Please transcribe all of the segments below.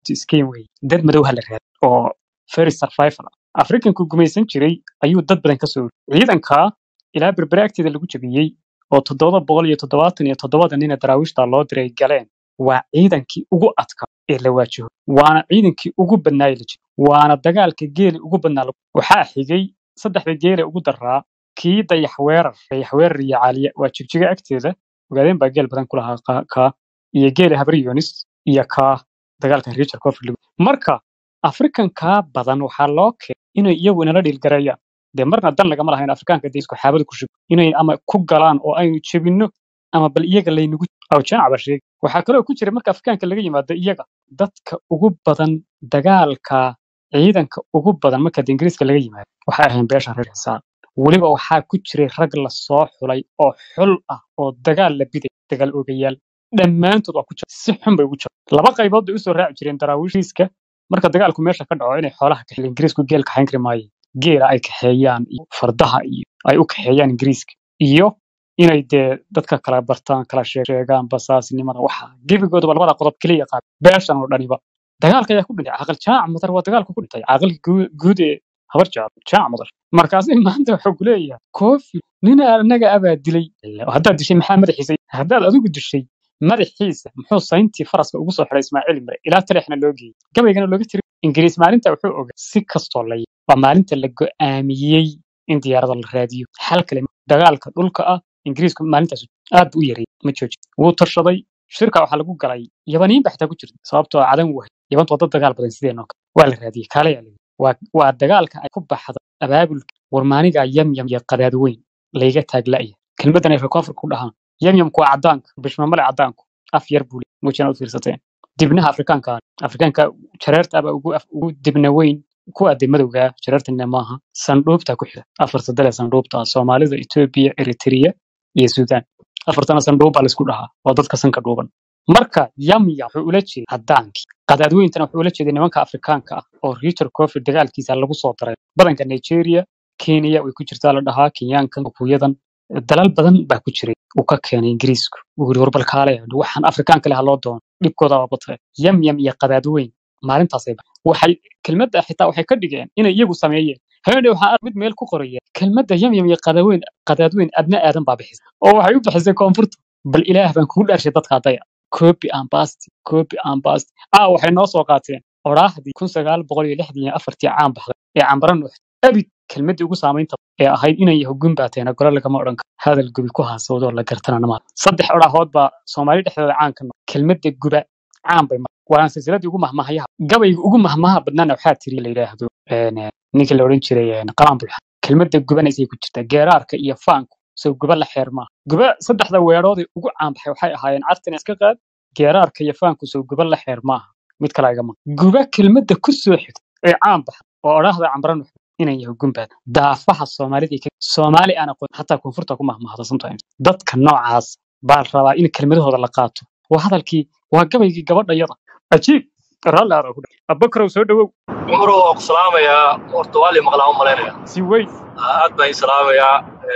scheme wey dad madow ha la raad oo very survival ah afrikanku gumaysan jiray ayuu dad badan kasoo uriyey ciidanka ilaa berbere agteeda lagu jabiyey oo toddoba boqol iyo toddobaatan iyo toddobada nina daraawiishta loo diray galeen waa ciidankii ugu adkaa ee la waajaho waana ciidankii ugu badnaayey la jiro waana dagaalka geeli ugu badnaa lagu- waxaa xigay saddexda geele ugu daraa kii dayaxweerar dayaxweerar iyo caaliya waa jigjiga agteeda ogaadeen baa geel badan ku lahaa kaa kaa iyo geela habri yunis iyo kaa dagaalka richard cofield marka afrikankaa badan waxaa loo keenay inay iyagu inala dhiilgareeyaan dee marna dan lagama lahayn afrikaanka dee isku xaabada ku shub inay ama ku galaan oo aynu jebinno ama bal iyaga laynagu aw janac baa sheegay waxaa kaloo ku jira marka afrikaanka laga yimaado iyaga dadka ugu badan dagaalka ciidanka ugu badan marka de ingiriiska laga yimaado waxay ahayn beesha reer xisaab weliba waxaa ku jiray rag la soo xulay oo xul ah oo dagaal la biday dagaal ogayaal dhammaantood waa ku jira si xun bay ugu jira laba qaybood bay usoo raaci jireen daraawiishiiska marka dagaalku meesha ka dhaco inay xoolaha kaxeeyaan ingiriisku geel kaxayn kari maayeen geela ay kaxeeyaan iyo fardaha iyo ay u kaxeeyaan ingiriiska iyo inay dee dadka kala bartaan kala sheeg- sheegaan basaasnimada waxa gebigoodaba labada qodob keliya qaad beeshan oo dhaniba dagaalka ayaa ku dhintay caaqil jaac mudar waa dagaalka ku dhintay caaqilka guu- guud ee habar jaac jaac mudar markaasi maanta wuxuu ku leeyahay koofi nin anaga abaa dilay haddaad dishay maxaa madaxiisa haddaad adigu dishay madaxiisa muxuu sayntii faraska ugu soo xiray ismaaciil mare ilaa talexna loo geeyey gabaygana looga tiri ingiriis maalinta wuxuu ogaa si kastoo la yii waa maalinta la go'aamiyey in diyaarada la raadiyo xal kale ma- dagaalka dhulka ah ingiriisku maalintaas aad buu u yareeyey ma joojin wuu tashaday shirka waxaa lagu galay yabaniin baa xitaa ku jirta sababtoo ah cadan wahay yabantu waa dad dagaal badan sideenoo kale waa la raadiyey kaalayaa la yidhi waa waa dagaalka ay ku baxda abaabulka warmaaniga yamyam iyo qadaad weyn layga taagla'ya kelmaddan ay rekoonfur ku dhahaan yamyamku waa caddaanka bishmamale caddaanku af yar buu leeyahay muujina u fiirsateen dibnaha afrikaanka afrikaanka jareerta aba ugu af- ugu dibna weyn kuwa de madowga jareertana maaha sandhuubta ku xida afarta dale sandhuubta ah soomaalida etoobiya eritrea iyo suudaan afartana sandhuub baa laisku dhahaa waa dadka sanka dhuuban marka yamya wuxuu ula jeeday caddaankii qadaadweyntana wuxuu ula jeeday nimanka afrikaanka ah oo richard cofi dagaalkiisa lagu soo daray badanka nigeria kenya way ku jirtaa la dhahaa kenyaankan kuyadan dalal badan baa ku jiray uu ka keenay ingiriisku uu yiri warbal kaale waxaan afrikaan kale ha loo doono dhibkooda waa batay yamyam iyo qadaadweyn maalintaasay ba- waxay kelmadda xitaa waxay ka dhigeen inay iyagu sameeyeen haweeney waxaa mid meel ku qoraya kelmadda yamyam iyo qadaadweyn qadaadweyn adna aadan baa bixisay oo waxay u bixisay koonfurta bal ilaah baan kugu dhaarshay dadka adaya copy and paste copy and paste ah waxay noo soo qaateen oraahdii kun sagaal boqol iyo lixdan iyo afartii caan baxday ee cambara nuuxday abid kelmaddii ugu saamaynta ee ahayd inay yahugun baateena gole lagama odhan karo hadal gubi ku haasawdoo la gartana nama saddex odhaahood baa soomaali dhexdooda caan ka noqday kelmadda guba caan bay mar waana silsiladii ugu mahmahayaha gabayga ugu mahmaha badnaana waxaa tiri la yidhaahdo een, eh, ninkii la odhan jiray een, qalaanbulxa kelmadda gubanaysay ku jirtaa geeraarka iyo faanku soo guba la xeer maaha guba saddexda weeroodii ugu caan baxay waxay ahaayeen cartina iska qaad geeraarka iyo faanku soo guba la xeer maaha mid kale igama guba kelmadda ku soo xigta ee caan baxa oo odhaahda cambara nuuxda inay yahugun baad daafaha soomaalida ay ka soomaali aan aqoon xataa koonfurta ku mahmahda sometimes dadka noocaas baa la rabaa in kelmadahooda la qaato waa hadalkii waa gabaygii gabadha yada ajiib raalli aad ku dhahay abubakarow soo dhawow cumar waa ku salaamayaa horta waa lii maqlaa u malaynaya si weyn aad baan ii salaamayaa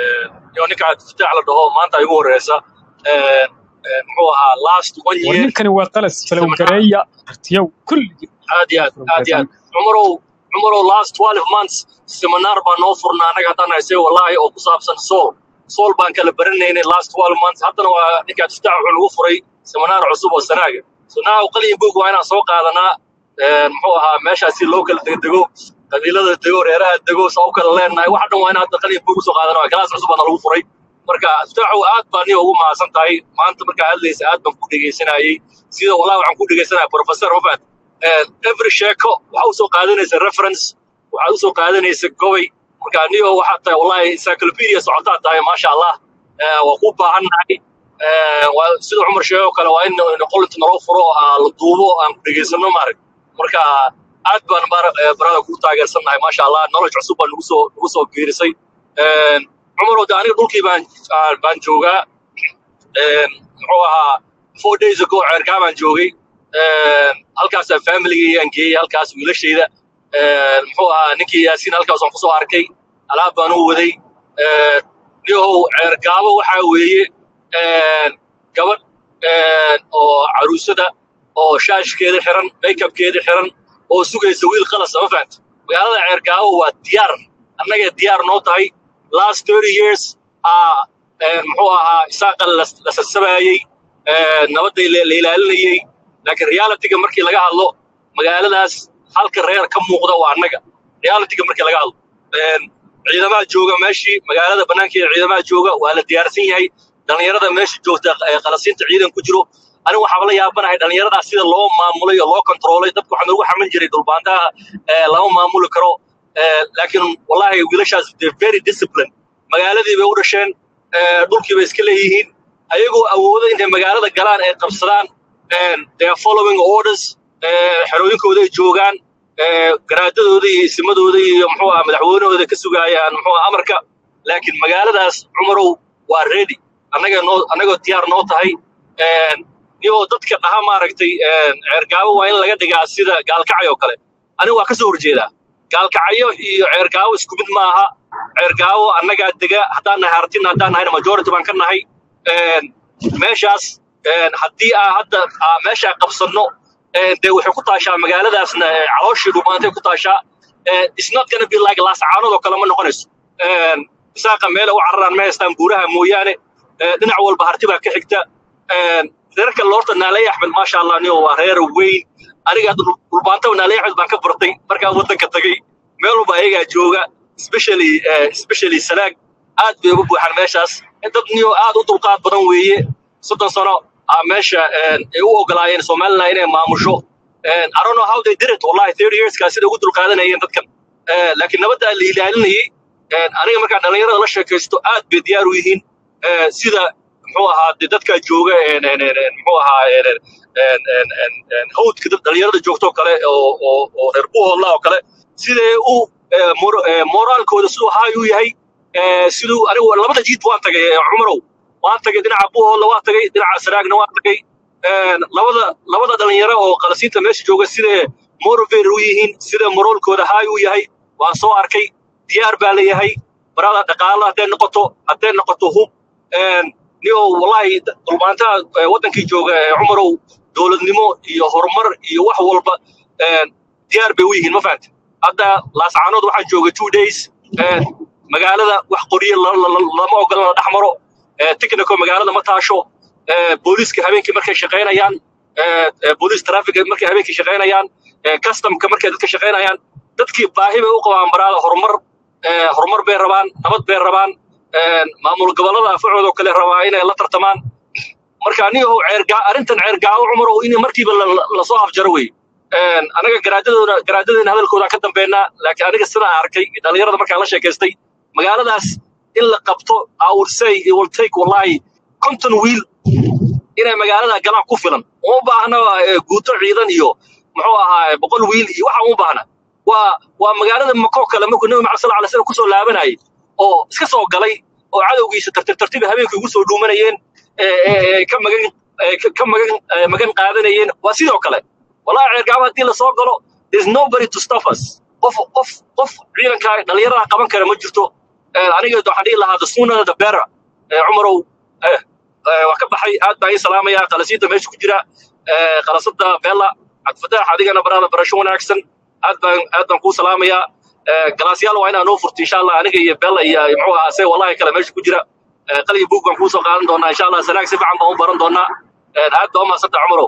iyo ninka cabdifataax la dhaho maanta igu horeysa Een, een, muxuu ahaa last one war year ninkani waa qalas seminar falowgareeya artiyow kulligii aad iyo aad aad iyo aad cumarow cumarow last 12 months seminar baan noo furnaa annaga haddaan haysay wallaahi oo ku saabsan soul soul baan kala baranaynay last 12 months haddana waa ninka cabdifataax wuxuu nagu furay seminar cusub oo sanaaga so now qalin book waa inaan soo qaadanaa Een, muxuu ahaa meeshaasi loo kala degdego qabiilada dego reeraha dego saa u kala leenahay waxa dhan waa in hadda qalin book usoo qaadana waa class cusub baana lagu furay marka abdifaaxow aad baan niyo ugu mahadsan tahay maanta markaa hadlaysa aad baan ku dhegaysanayay sida wallahi waxaan ku dhegaysanaya professor mafad every sheeko waxaa usoo qaadanaysa reference waxaad usoo qaadanaysa gobay marka niyo waxaad tahay wallahi encyclopedia socotaa tahay maasha allah Eh, waa ku baahannahay Eh, waa sida cumar sheego kale waa in in qolinta naloo furo oo aan la duubo aan ku dhegaysano maarag marka aad baan bar- eh, barada kugu taageersannahay maasha allah knowledge cusub baa nagu soo nagu soo biirisay Een, cumar wada aniga dhulkii baan aan- baan joogaa Een, muxuu ahaa four days ago ceerkaa baan joogay Een, halkaasaan familygii aan geeyey halkaas wiilashayda Een, muxuu ahaa ninkii yaasiin halkaas aan kusoo arkay alaab baan u waday Een, niyahow ceergaabo waxaa weeye een, gabadh een, oo caruusada oo shaashkeeda xiran makeupkeeda xiran oo sugaysa wiil qalas ma fahanta magaalada ceergaawo waa diyaar annagay diyaar noo tahay last thirty years aa muxuu ahaa isaaqa la la sasabaayey nabadday la la ilaalinayey laakiin realityga markii laga hadlo magaaladaas halka reer ka muuqda waa annaga realityga markii laga hadlo ciidamaha jooga meeshii magaalada bannaankeeda ciidamaha jooga waa la diyaarsan yahay dhallinyarada meesha joogta ee qalasiinta ciidan ku jiro aniga waxaaba la yaabanahay dhallinyaradaas sida loo maamulay oo loo kontroolay dadku waxaa noogu xaman jiray dhulbaantaha ee lama maamuli karo laakiin wallahi wiilashaas de very discipline magaaladii bay u dhasheen dhulkii bay iska leeyihiin ayagoo awooda intay magaalada galaan ay qabsadaan they are following orders xerooyinkooda ay joogaan garaadadooda iyo isimadooda iyo muxuu aha madaxweynahooda ka sugaayaan muxuu aha amarka laakiin magaaladaas cumarow waa ready annaga noo annagoo diyaar noo tahay niyoo dadka dhaha maaragtay ceergaabo waa in laga dhigaa sida gaalkacay oo kale aniga waa ka soo horjeedaa gaalkacyo iyo ceergaabo isku mid ma aha ceergaabo annagaa dega haddaan nahay hartina haddaan nahayna majority baan ka nahay meeshaas haddii aa hadda aa meeshaa qabsanno dee waxay ku taashaa magaaladaasna calooshii dhumaantay ku taashaa it's not gonna be like laascaanood oo kale ma noqonayso isaaqa meela u cararaan ma haystaan buuraha mooyaane dhinac walba harti baa ka xigta reerka loorta naaley axmed maasha allah niyo waa reer weyn aniga hadda dhulbaantaba naaley axmed baan ka bartay markaan waddanka tagay meel walba ayagaa jooga especially especially salaag aad bay uga buuxaan meeshaas dad niyo aad u dulqaad badan weeye soddon sano aa meesha ay u ogolaayeen somaliland inay maamusho I don't know how they did it wallahi thirty yearskaa sida ugu dulqaadanayeen dadkan laakiin nabadda la ilaalinayay aniga markaan dhallinyarada la sheekaysto aad bay diyaar u yihiin sida muxuu ahaa de dadka jooga muxuu ahaa hawdka dhallinyarada joogto kale oo oo oo reer buuhoodla oo kale siday u moraalkooda siduu haay u yahay siduu anigu labada jiid waan tagay cumarow waan tagay dhinaca buuhoodla waan tagay dhinaca saraagna waan tagay labada labada dhalinyaro oo qalasiinta meesha jooga siday motivated u yihiin sida moraalkooda haay u yahay waan soo arkay diyaar baa la yahay barada dhaqaala hadday noqoto hadday noqoto hub niyo wallahi dhulmaantaha waddankii jooga cumarow dowladnimo iyo horumar iyo wax walba diyaar bay u yihiin ma fahamte hadda laascaanood waxaan joogay two days magaalada wax qorye lama ogola la dhex maro technico magaalada ma taasho booliiska habeenkii markay shaqaynayaan booliis traffic markay habeenkii shaqaynayaan customka markay dadka shaqaynayaan dadkii baahi bay u qabaan baraada horumar horumar bay rabaan nabad bay rabaan maamul gobollada afacooda oo kale rabaa inay la tartamaan marka anigo ceergaa arrintan ceergaawo cumar oo in markiiba lasoo afjaro wey anaga garaadadooda garaadadeena hadalkooda ka dambeynaa laakiin aniga sidaan arkay dhallinyarada markaan la sheekaystay magaaladaas in la qabto I would say it will take wallahi konton wiil inay magaalada galaan ku filan uma baahna guuto ciidan iyo muxuu ahaa boqol wiil iyo waxa uma baahna waa waa magaalada makoo kale markuu nabi maxamed sal alay slam kusoo laabanayay oo iska soo galay oo cadowgiisa tartiib tartiib habeenkii ugu soo dhuumanayeen ka magan ka magan magan qaadanayeen waa sidoo kale wallahi ceergaabo haddii lasoo galo there's nobody to stop us qof qof qof ciidanka dhallinyarada qaban kara ma jirto aniga waxaan dhihi lahaa the sooner the better cumarow waa ka baxay aad baan ii salaamayaa qalasiinta meesha ku jira qalasada beela cabdifataax adigana barada barasho wanaagsan aad baan aad baan kuu salaamayaa galaasyaal waa inaa noo furto insha allah aniga iyo beela iyo muxuu ahaa se wallahi kale meesha ku jira qaliyo buug baan kuu soo qaadan doonaa insha allah sanaag si fiican baan u baran doonaa aad baa umahadsanta cumarow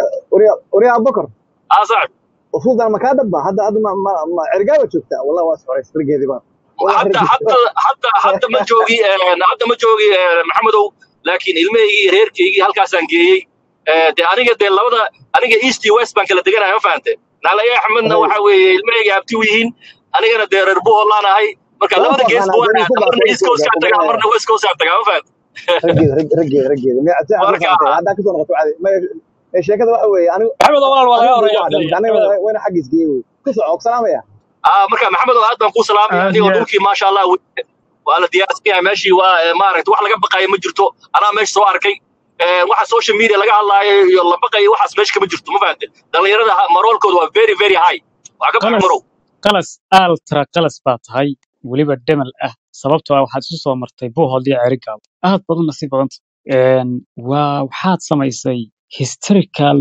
وريا ابو بكر aa saaxib المفروض انا ما كاتب هذا هذا ما ما ما عرقابه شفتها والله واسع رجع ذي بقى والله hadda رجع hadda hadda hadda ma joogi hadda ma joogi maxamedow laakiin ilmahaygii reerkaygii halkaasaan geeyey de aniga dee labada aniga east iyo west baan kala deganaya ma fahante naalaya axmedna waxa weeye ilmahayga abti u yihiin anigana dee reer buholaan ahay marka labada gees وافق انا buwaan دوني aada كوبا marna east coast kaan tagaa marna west coast kaan tagaa ma fahante رجع رجع رجع ما ساعه ما marka فهمت هذا كسر نقطه عادي ما الشيء كذا واحد انا maxamed oo walaal waa laga انا horreeya قاعد filaya انا maxamed وين حق سقيو كسر سلام يا ah marka maxamedow aad baan kuu salaamaya aad adigoo iyo aad dhulkii maasha allah we- waa la diyaarsan yahay meeshii waa maaragta wax laga baqayo ma jirto anaa meesha soo arkay waxa social media laga hadlaayo iyo la baqayo waxaas meesha kama jirto ma fahante dhallinyarada ha- maroolkooda waa very very high waa ka bax qalas marow qalas altra qalas baa tahay weliba demal ah sababtoo ah waxaad isu soo martay buuhood iyo cerigaal aad badan nasiib badanta waa waxaad samaysay historical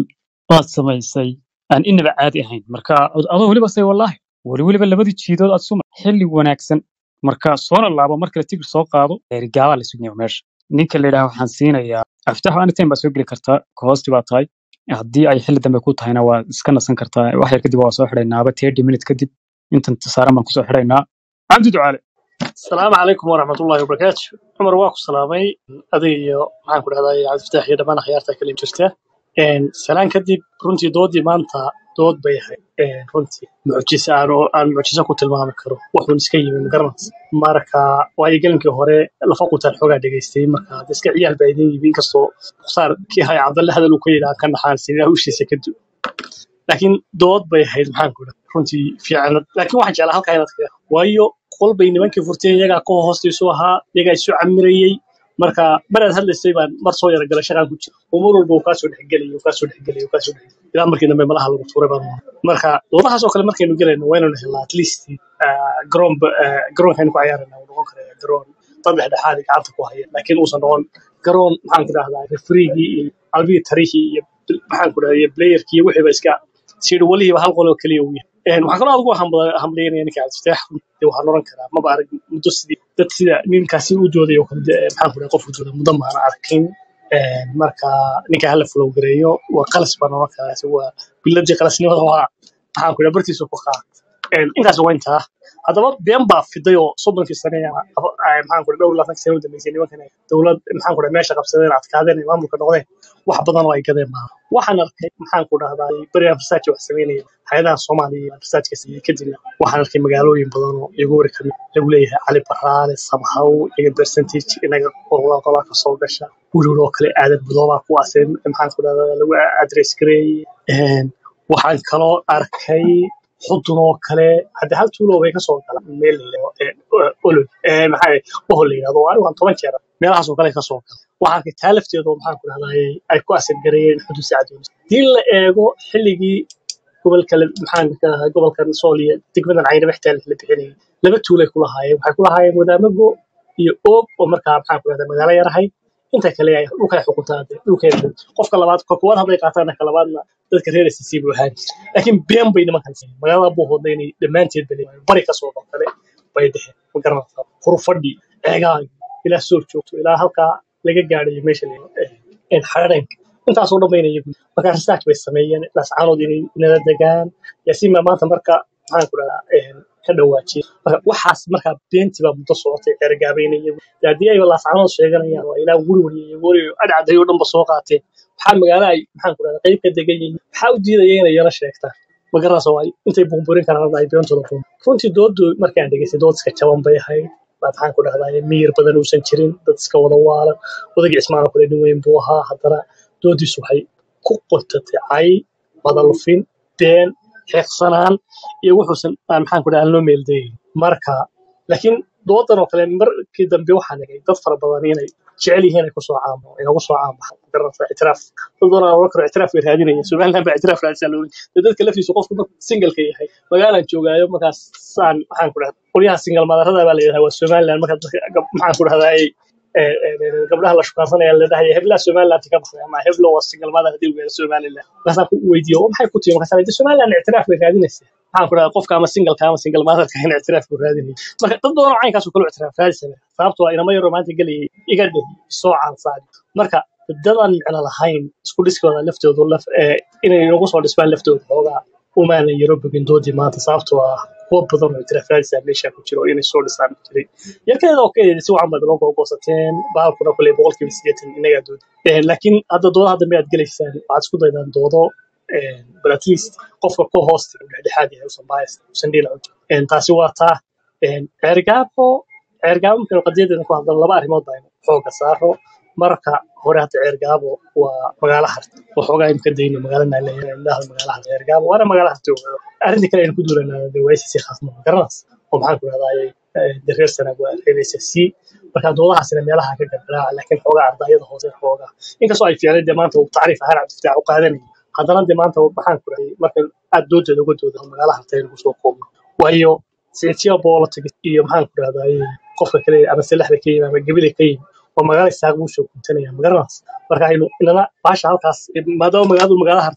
waad samaysay aan inaba caadi ahayn marka ad- adoo weliba say wallaahi weli weliba labadii jiidood aad suma xilli wanaagsan marka soona laabo mar kale tigir soo qaado gaabaa la sugnaya meesha ninka la yidhaha waxaan siinayaa aftaxo anytime baa soo geli kartaa kohoosti baa tahay haddii ay xilli dambe ku tahayna waa iska nasan kartaa wax yar kadib waa soo xidhaynaaba thirty minute kadib intan saaran baan kusoo xidhaynaa cabdi ducaale السلام عليكم ورحمة الله وبركاته عمر واكو سلامي أدي waxaan ku dhahdaa cabdi fataax iyo dhammaan akhyaarta kale jirta Een, salaan kadib runtii doodii maanta dood bay ahayd Een, runtii mucjise aan oo- aan mucjise ku tilmaami karo wuxuun iska yimi magaranaysa marka waayo gelinkii hore lafa qutaan xoogaa dhegaystay marka hadda iska ciyaal baa idin yimi inkastoo mukhtaar kii haya cabdalle hadal uu ka yidhi aan ka naxaan sidii hawshiisa ka du laakiin dood bay ahayd maxaan ku dhahay runtii fiicanad laakiin waxaan jeclaa halkaa inaad ka waayo qol bay nimankii furteen iyagaa ka hoostaysu ahaa iyagaa isu camirayey marka maraad hadlaysay baan mar soo yara galay shaqaan ku jira oo mar walba uu kaasoo dhexgelay uu kaasoo dhexgelay uu kaasoo dhexgelay ilaa markii dambe malaha lagu tuuray baan mooday. marka doodahaas oo kale markaynu gelayno waa inaynu helnaa at least ah, garoon ba- ah, garoonkaaynu ku ciyaarayna uu noqon karaya garoon dad dhexdhexaad ah gacanta ku haya laakiin uusan noqon garoon maxaan ku dhahdaa refriigii iyo albii tarihii iyo maxaan ku dhahdaa iyo playerkii iyo wixii ba iska sidhi walihiiba hal qol oo keliya uu yahay Een, waxaan kaloo adigu hambla- hambalyeynaya ninka cabdifataax dee waxaan oran karaa maba arag muddo sidii dad sida ninkaasi u dooday oo kale dee, maxaan ku dhahay qof u dooday muddo maana arkin Een, marka ninka hala flow gareeyo waa qalas baan oran karaa isagu waa biladii qalasnimada waa maxaan ku dhahay bartiisu ku qaat Een, intaas waa intaa haddaba been baa fiday oo soddonkii sane ah, aba- ah, maxaan ku dhahay dhowr iyo labaatan sane u dambeysay nimankan ay dowlad maxaan ku dhahay meesha qabsadeen adkaadeen ay maamulka noqdeen wax badan oo ay gadeen maaha waxaan arkay maxaan ku dhahdaa beriyan research wax sameynaya hay-adaha soomaaliya iyo researchka sameeyey kadibna waxaan arkay magaalooyin badan oo iyagu wari kamid lagu leeyahay cali baraale samhaw iyaga percentage inaga qolaa qolaa ka soo gasha weliwel oo kale aadan budoobaa kuwaasee maxaan ku dhahdaa lagu address gareeyey Een, waxaan kaloo arkay xudun oo kale hadda hal tuulo bay kasoo galaan meel la yidhaahdo, ee, olol ee, maxaa bohol la yidhahdo anigu aan toban jeer meelahaas oo kale kasoo gala waxaan arkay taa lafteedu oo maxaan ku dhahdaa ay ku asir gareeyeen xuduud sacadoonis hadii la eego xilligii gobolka la- maxaan ka ahaa gobolkan sool iyo degmadan caynaba xitaa la bixinayay laba tuulay ku lahaayeen waxay ku lahaayeen wadaamago iyo oog oo markaa maxaan ku dhahdaa magaalo yar ahayd inta kale ay dhulkay xukuntaa dee, dhulkeeda qofka labaad ka kuwaad hadday qaataan ka labaadna dadka reer SSC buu ahaan jiray laakiin been bay nimankan sameeyeen magaalada buu hodnay inay dhammaanteed bale bari ka soo baxdale bay dheheen ma garanaysaa hurufadhi ceegaag ilaa soor joogto ilaa halkaa laga gaadhayo meesha la yidhaahdo xararenka intaasoo dhan bayna iyagu marka research bay sameeyeen lascaanood inay nala degaan yaasiin baa maanta marka maxaan ku dhahaa ka dhawaajiyay marka waxaas markaa beentii baa muddo socotay ergaabayna iyagu dee haddii ay lascaanood sheeganayaan waa ilaa wurwariyo iyo wariyo adhacdayo dhanba soo qaateen maxaa magaalo ay maxaan ku dhahdaa qayb ka degan yihiin maxaa u diidaya inay yara sheegtaan magarasa waay intay bumburin karaan ay beentooda bum runtii doodu markaan dhegeystay dood iska jaban bay ahayd baa maxaan ku dhahdaa miyir badan uusan jirin dad iska wada waalan odagii cismaan oo kale nin weyn buu ahaa haddana doodiisu waxay ku qontatay cay madalufin been xeeqsanaan iyo wuxuusan aan maxaan ku dhahaa aan loo meeldayin marka laakiin doodan oo kale markii dambe waxaan egay dad fara badan inay jecel yihiin ay kusoo caamo inagu soo caamaxan garanaysa ictiraaf dad badan aan oran karo ictiraaf bay raadinayaan somaliland baa ictiraaf raadisaa loorin dee dadka laftiisu qofku markuu singalka yahay magaalaan joogaayo markaas saan maxaan ku dhahdaa qolyaha singal madarada baa la yidhahdaa waa somaliland marka dadka gab- maxaan ku dhahdaa ay ee, ee, ee, gabdhaha la shukaansanaya la dhahaya heblaha somaliland ka baxday ama heblo waa singal mother hadii uu somaliland markaasaan ku weydiiyo oo maxay ku timi markaasaan de somaliland ictiraaf bay raadinaysaa maxaan ku dhahaa qofka ama singalka ama singal motherka in ictiraaf buu raadinaya marka dad badan oo caynkaas oo kale u ictiraaf raadisana sababtoo ah inama yaroo maanta gelayay iga dheh soo caansaadi marka dadaan micno lahayn isku dhiskooda laftoodu laf ee, inay nagu soo dhismaan laftooda xoogaa umaanan yaro bogin doodii maanta sababtoo ah kuwa badan oo ictiraaf raadisaa meesha ku jiro inay soo dhisaan jiray yarkeeda oo kale si wacan baad loo googoosateen baalkuna kule boqolkiiba sideetan inagaa dood Eh, laakiin hadda doodaha dambe aad gelaysaan waxaad isku daydaan doodo eh, but at least qofka ku hoosta uu dhexdhexaad yahay usan bias usan dhiila cunto Eh, taasi waa taa Eh, ceergaabo ceergaabo markaynu qadiyadeena ku hadlano laba arrimood baa aynu xooga saaro marka hore hadda ceergaabo waa magaalo harta waxoogaa aynu ka dayno magaalo naaleeyahay indhaha magaalo harta ceergaabo waana magaalo harta ogaado arrinta kale aynu ku duulanaa de waa SSC khaasma garanas oo maxaan ku rahdaayay de reer sanag waa reer SSC marka doodahaasina meelaha ka gargaraaca laakiin xoogaa ardayada hoose xoogaa inkastoo ay fiicnay dee maanta uu tacriif ahaan cabdifataax u qaadanayay haddana dee maanta maxaan ku rahday marka aad doodeeda uga dooda magaalo harta aynu kusoo koobno waayo sicitiya politics iyo maxaan ku rahdaayay qofka kale ama salaxda ka yimi ama gebile ka yimi oo magaalo isaaq uu soo kuntanaya magaranaysa marka aynu inana baasha halkaas maadaama magaaladu magaalo hartid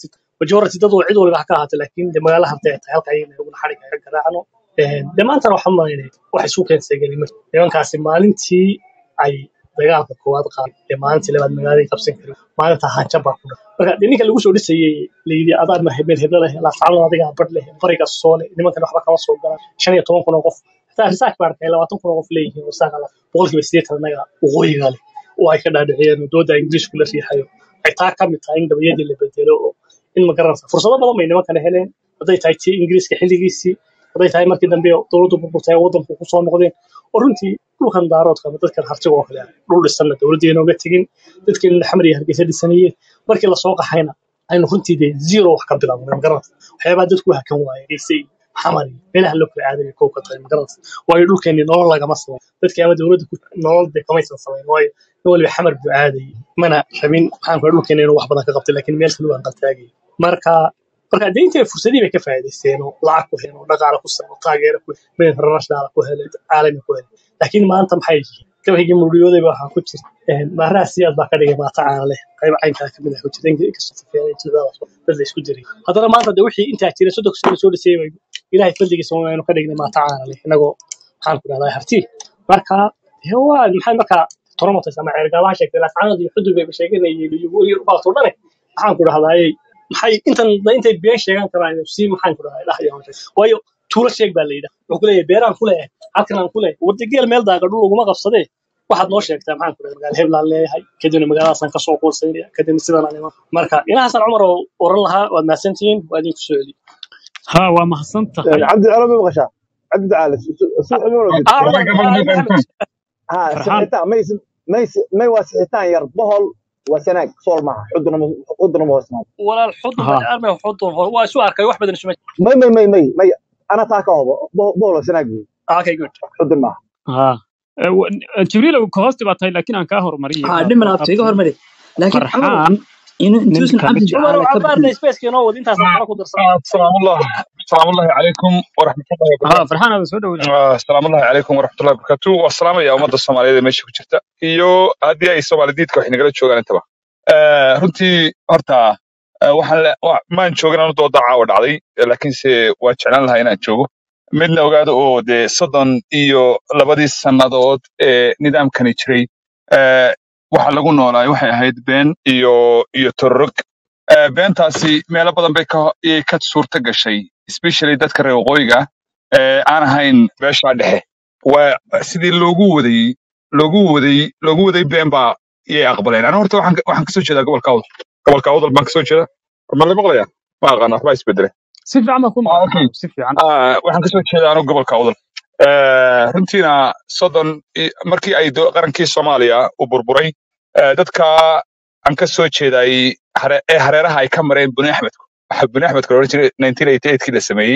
majority dad oo cid waliba ha ka ahaatay laakiin de magaala hartay ay tahay halka ayayna uguna xadhiga ka garaacno de maantana waxaan malaynay wax isu keensay gelima nimankaasi maalintii ay dagaalka koowaad qaaday ee maalintii labaad magaalada qabsan karin maalinta hanjab baa ku dhaca marka de ninka lagu soo dhisayey layidhi adaa ma hebel hebel leh laascano adiga badh leh bariga soole nimankan waxba kama soo galaan shan iyo toban kun oo qof xitaa risaak baa arkay labaatan kun oo qof leeyihiin risaak ala boqolkiiba sideetan annaga waqooyiga leh oo ay ka dhaadhiciyeen oo dooda ingiriisku la riixayo ay taa ka mid tahay in gabayadii la bedelo oo in ma garanaysa fursado badan bay nimankana heleen hadday tahay tii ingiriiska xilligiisii hadday tahay markii dambe dowladdu burburtay waddanku ku soo noqdeen oo runtii dhulkan daaroodka ama dadkan hartiga oo kale ah dhul dhisanna dowladdii inooga tegin dadkeen xamar iyo hargeysa dhisanayeen markii lasoo qaxayna aynu runtii dee zero wax ka bilaabnay magaranaysa waxyaabaha dadku hakan waaye geysay xamar iyo meelaha loo kala aaday kow ka tahay magaranaysa waayo dhulkeenni nolol lagama samayn dadkii ama dowladda ku nolol dee kamaysan samayn waayo nin waliba xamar buu aadayay mana rabin maxaan ku dhulkeenni inuu wax badan ka qabtay laakiin meel kale waan qaltaagay marka marka dee intay fursadii bay ka faa'iidaysteen oo lacag ku heleen oo dhaqaale ku sameeyeen oo taageero ku mid international ku heleen caalami ku heleen laakiin maanta maxay yihiin gabaygii muriyooday baa waxaa ku jira maaraha siyaad baa ka dhigay maata caana leh qayb caynkaa ka mid ah ku jira inkastoo safeeyay jilbadas dad la isku jiray haddana maanta de wixii intaa jira soddon sano soo dhisay bay ilaahay fadligiisa waanu ka dhignay maata caana leh inagoo maxaan ku dhahdaa harti marka dee waa maxay markaa toromotas ama ceergaabaha sheegtay laascaanood iyo xudur bay sheeganayeen iyo iyo baasoo dhane maxaan ku dhahdaayey maxay intan intay been sheegan karaan si maxaan ku dhahdaa dhahaya waayo tuulo sheeg baa la yidhaha wuxuu ku leeyahay beeraan ku leeyahay halkan aan ku leeyahay warda geel meel daaga dhul laguma qabsadee waxaad noo sheegtaa maxaan ku dhahay magaala heblaan leeyahay kadibna magaaladaasaan kasoo quursaynaya kadibna sidaan aan iman marka inahaasaan cumar oo oran lahaa waad mahadsantihiin waa idinku soo celiyo ها وما حسنت هاي عبد العلي ما بغشا عبد العالي سوء عمره قلت اه cumar Waxaan ka aa maqlay maxamed ها فرحان سحيتان ما يس ما يس ما يوسحيتان يربهل وسناك صور معها حضن حضن موسم walaal xudun ها arme xudun waa isu arkay wax badan isuma ما ما ما ما ما انا تاكا هو بول وسناك okay good حضن معها ها jibriil kahoosti baa tahay laakiin aan kaa hormariyay ها waa dhiman abta iga abti hormari laakiin cumar farxaan inuu intuusan ninka cabdi mid cumar jacaala ka cabaarna bixin spaceka inoo wad intaasaan kala ku darsan آه، السلام الله السلام الله عليكم ورحمة الله ها وبركاته farxaan aada soo dhowda آه، السلام الله عليكم ورحمة الله وبركاته والسلام يا أمد الصومالية meesha ku jirta iyo haddii ay Soomaalidiidka wax nagala joogaan intaba آه، runtii horta آه، waxaan le- wa- maan joogin anu dooda caawa dhacday laakiinse waa jeclaan lahaa inaan joogo midna ogaado oo dee soddon iyo labadii sannadood ee nidaamkani jiray آه، waxa lagu noolaay waxay ahayd been iyo iyo tororog آه، beentaasi meelo badan bay ka iyay ka suurta gashay especially dadka reer waqooyiga ee aan ahayn beesha dhexe waa sidii loogu waday loogu waday loogu waday been baa iyay aqbaleen aniga horta waxaan ka- waxaan kasoo jeedaa gobolka awdal gobolka awdal baan kasoo jeeda ma la maqlaya ma aqaan waxbaa isbedele si fiican baa ku ah maqan okay si fiican ah waxaan kasoo jeedaa anigu gobolka awdal Eh, runtiina soddon i- markii ay do- qarankii soomaaliya uu burburay eh, dadka aan ka soo jeeday hare- ee hareeraha ay ka mareen buni axmedku waxa buni axmedka la odhan jiray 1988 kii la sameeyey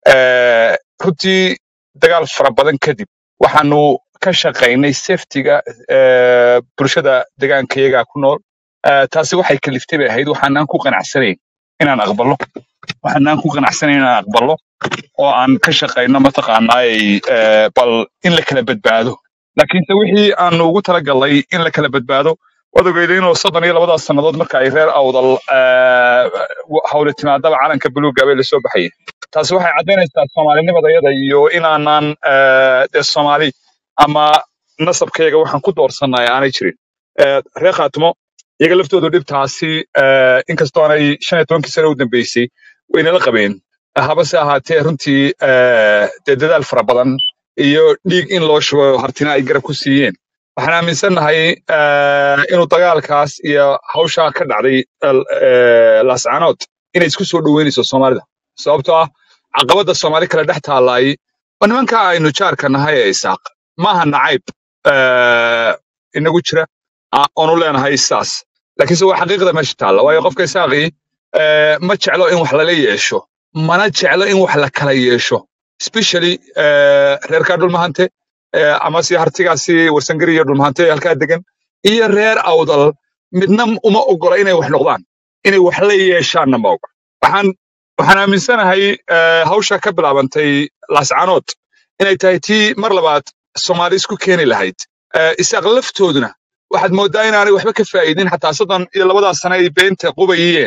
Eh, runtii dagaal fara badan kadib waxaanu ka shaqaynay safetiga eh, bulshada deegaankayaga ku nool Eh, taasi waxay kaliftay bay ahayd waxaanaan ku qanacsanayn inaan aqballo waxaanaan ku qanacsanayn inaan aqballo oo aan ka shaqayno mataqaanaay eh, bal in la kala badbaado laakiinse wixii aanu ugu talagalnay in la kala badbaado waad ogeyday inuu soddon iyo labadaas sannadood marka ay reer awdal eh, hawle timaadaba calanka buluugga bay lasoo baxayeen taasi waxay caddaynaysaa soomaalinimadayada iyo inaanaan eh, dee soomaali ama nasabkayga waxaan ku doorsannay aanay jirin Eh, reer khaatimo iyaga laftoodu dhibtaasi eh, inkastoo aanay shan iyo tobankii sano u dambeysay waynala qabeen habase ahaatee runtii eh, dee dadaal fara badan iyo dhiig in loo shubo hartina ay garab ku siiyeen waxaan aaminsannahay eh, inuu dagaalkaas iyo hawshaa ka dhacday el- eh, laascaanood inay isku soo dhoweynayso soomaalida sababtoo ah caqabadda soomaali kale dhex taalaay waa nimanka aynu jaarka nahay ee isaaq maaha nacayb eh, inagu jira ah, oonu leenahay saas laakiinse waa xaqiiqda meesha taalla waayo qofka isaaqii eh, ma jeclo in wax lala yeesho mana jeclo in wax la kala yeesho especially eh, reerkaa dhulmahante eh, ama si hartigaasi warsangari iyo dhulmahante halkaa degan iyo reer awdal midna uma ogola inay wax noqdaan inay wax la yeeshaanna ma ogola waxaan waxaan aaminsanahay eh, hawsha ka bilaabantay laascaanood inay tahay tii mar labaad soomaali isku keeni lahayd Eh, isaaq laftooduna waxaad mooddaa inaanay waxba ka faa'iidin xataa soddon iyo labadaas sano ay beenta qubayeen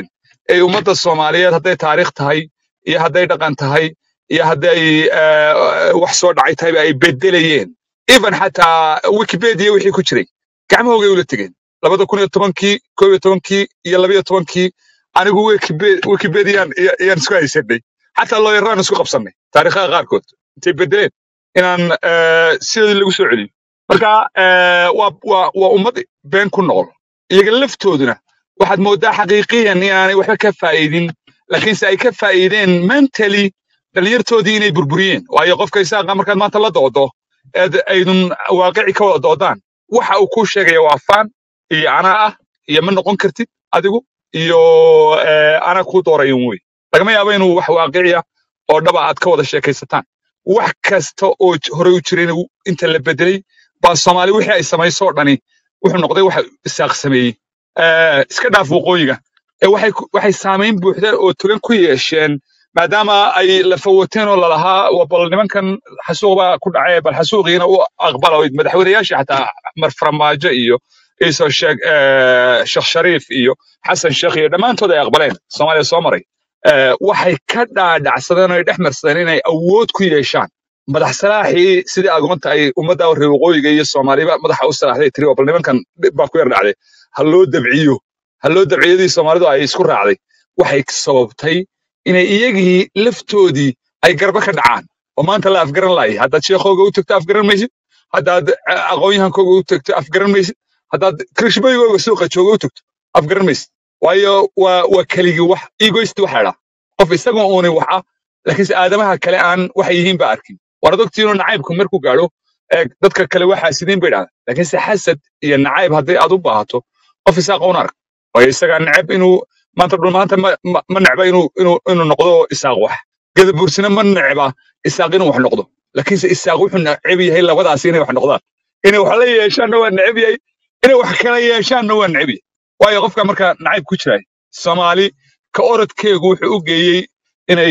ay ummadda soomaaliyeed hadday taariikh tahay iyo hadday dhaqan tahay iyo hadday eh, wax soo dhacay tahayba ay bedelayeen even xataa wikipedia wixii ku jiray gacmahoogay ula tegeen labada kun iyo tobankii koob iyo tobankii iyo labiyo tobankii anigu Wikipe- wikipedian iya- iyaan isku haysanay xataa looyaraan isku qabsanay taariikhaha qaarkood intay bedeleen inaan eh, sidoodii lagu soo celiyo marka eh, waa waa waa ummad been ku nool iyaga laftooduna waxaad moodaa xaqiiqiyan inaanay waxba ka faa'iidin laakiinse ay ka faa'iideen mentally dhalinyartoodii inay burburiyeen waayo qofka isaaqa markaad maanta la doodo eed aydun waaqici ka wada doodaan waxa uu kuu sheegaya waa faan iyo anaa ah iyo ma noqon kartid adigu iyo eh, anaa kuu doorayan wey lagama yaabo inuu wax waaqiciya oo dhaba aad ka wada sheekaysataan wax kasta oo j- hore u jirayna wu- inta la bedelay baa soomaali wixii ay samayso oo dhani wuxuu noqday waxa isaaq sameeyey Eh, iska dhaaf waqooyiga ee waxay ku- waxay saamayn buuxda oo togan ku yeesheen maadaama ay la fawateen oo lalahaa waa bal nimankan xasuuq baa ku dhacay bal xasuuqiina u aqbala madaxweynayaasha xataa mar farmaajo iyo iisoo sheeg eh, sheekh shariif iyo xasan sheekh iyo dhammaantood ay aqbaleen soomaaliya soo maray Eh, waxay ka dhaadhacsadeen oo ay dhex marsadeen inay awood ku yeeshaan madax salaaxii sidii agoonta ay ummadda reer waqooyiga iyo soomaaliba madaxa u salaaxday tiri oo bal nimankan dhib baa ku yar dhacday ha loo dabciyo ha loo dabciyadii soomaalidu ay isku raacday waxay sababtay inay iyagii laftoodii ay garba ka dhacaan oo maanta la afgaran laayay haddaad sheekhooga u tagto afgaran maysid haddaad eh, aqoonyahankooga u tagto afgaran maysid haddaad kirishbaygooga suuqa jooga u tagto afgaran maysid waayo waa waa keligii wax egoist waxa la qof isagoo uuni wax ah laakiinse aadamaha kale aan waxay yihiin ba arkin waana ogtiinoo nacaybku markuu gaadho ee dadka kale waxaa sideen bay dhahdaa laakiinse xasad iyo nacayb hadday aad u baahato qof isaaqa un arag waayo isagaa neceb inuu maanta dhul maanta ma, ma, ma necba inuu inuu inuu noqdo isaaq wax gadabuursina ma necba isaaq inuu wax noqdo laakiinse isaaq wuxuu neceb yahay labadaas inay wax noqdaan inay wax la yeeshaanna waa neceb yahay inay wax kala yeeshaanna waa neceb yahay waayo qofka marka nacayb ku jiraay soomaali ka orodkeegu wuxuu u geeyey inay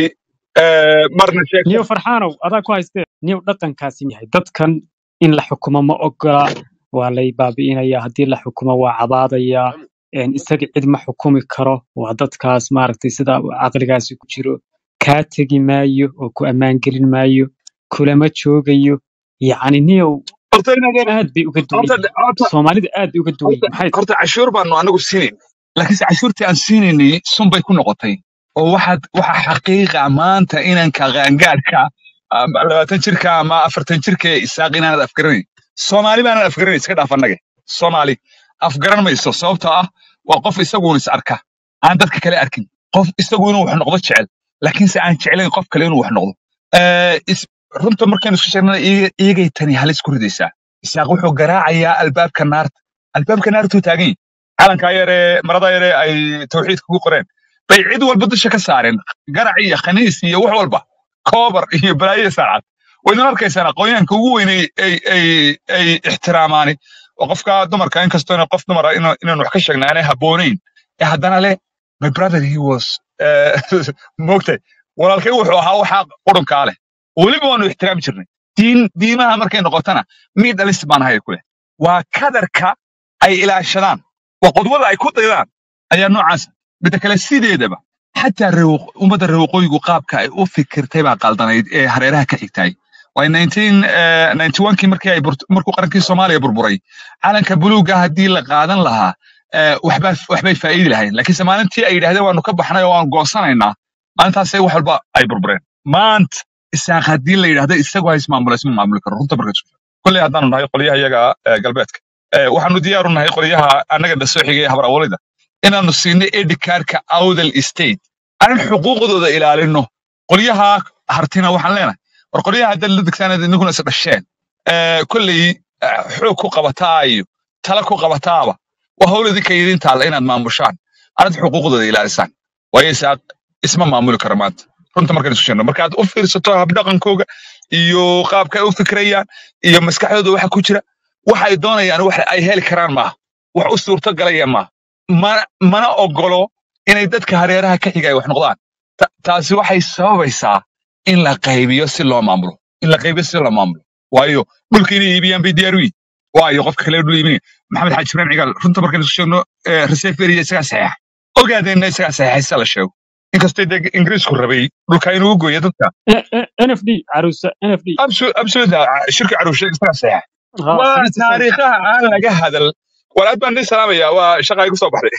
eh, marna sheegto niyo farxaanow adaa ku haystee niyo dhaqankaasi yahay dadkan in la xukumo ma ogola waa lay baabi'inaya haddii la xukumo waa cabaadaya een, isaga cid ma xukumi karo waa dadkaas maaragtay sida caqligaasi ku jiro kaa tegi maayo oo ku ammaan gelin maayo kulama joogayo yacni niyow horta inaad aad bay uga duwan horta yihiin horta soomaalida aad bay uga duwan horta yihiin maxay horta cashuur baanu anagu siinayn laakiinse cashuurtii aan siinaynay sun bay ku noqotay oo waxaad waxa xaqiiqa maanta inanka qaangaadhka ama labaatan jirka ama afartan jirka ee isaaq inaanad afgaranayn soomaali baanad afgaranayn iska dhaaf annage soomaali afgaran mayso sababtoo ah waa qof isaguun is arka aan dadka kale arkin qof isagu inuu wax noqdo jecel laakiinse aan jeclayn qof kale inuu wax noqdo Eh, is- runta markaynu isku sheegnana iyaga- iyagay tani halis ku ridaysaa isaaq wuxuu garaacayaa albaabka naarta albaabka naartuu taagan yahay calankaa yaree marada yaree ay tawxiidka ku qoreen bay cid walba dusha ka saareen garac iyo khaniis iyo wax walba koobar iyo balaayo saacad waydin arkaysaan aqoonyahanka ugu weyn ay ay ay ay ixtiraamaani oo qofka dumarka inkastoo ina qof dumara ina- inaan wax ka sheegna aanay habboonayn ee haddana leh my brother he was eh, moogtay walaalkay wuxuu ahaa waxaa qurunkaa leh weliba waanu ixtiraami jirnay diin diimaha markay noqotana mid dhalis baan ahay kuleh waa kadarka ay ilaashadaan waa qodwada ay ku daydaan ayaa noocaasa midda kale sideedaba xataa reewo- ummadda reer waqooyigu qaabka ay u fikirtay baa qaldanayd ee hareeraha ka xigtay waa 1991kii markii ay burt- markuu qarankii soomaaliya burburay calanka buluuga haddii la qaadan lahaa eh, waxbaa waxbay faa'iidi lahayn laakiinse maalintii ay yidhahdeen waanu ka baxnay oo waan goosanaynaa maalintaasay wax walba ay burbureen maanta isaaq haddii la yidhahdo isagu ha ismaamula isma maamuli karo runta marka isku kolley haddaanu nahay qolyaha iyaga eh, galbeedka Eh, waxaanu diyaaru nahay qolyaha annaga dhasoo xigay habar awalida inaanu siinay edhikaarka awdal state aan xuquuqdooda ilaalino qolyaha hartina waxaan leenahay war qolyaha haddaad la degsaanad idinkuna is dhasheen Eh, kolley eh, xoog ku qabataa iyo tala ku qabataaba waa hawl idinka idin taalla inaad maamushaan aanad xuquuqdooda ilaalisaan waayo isaaq isma maamuli karo maanta runta markaan isu sheegno markaad u fiirsato habdhaqankooga iyo qaabka ay u fikrayaan iyo maskaxdooda waxa ku jira waxa ay doonayaan wax ay heli karaan maaha wax u suurto galaya maaha mana, mana ogolo inay dadka hareeraha ka xiga ay wax noqdaan Ta- taasi waxay sababaysaa in la qaybiyo si loo maamulo in la qaybiyo si loo maamulo waayo dhulka inay iibiyaan bay diyaar u yihin waayo qofka kale dhul iibinaya maxamed xaaji ibrahim cigaal runta markaan isu sheegno reseferia isagaa saxeexa ogaadeenna isagaa saxiixaysa la sheego inkastoo dee ingiriisku rabay dhulka inuu u gooyo dadka nfd caruusa nfd absoluta shirka caruusha isagaa saxiixa ha waa sidiisa isaga taariikhaha aan laga hadal war aad baan idin salaamaya waa shaqa igu soo baxday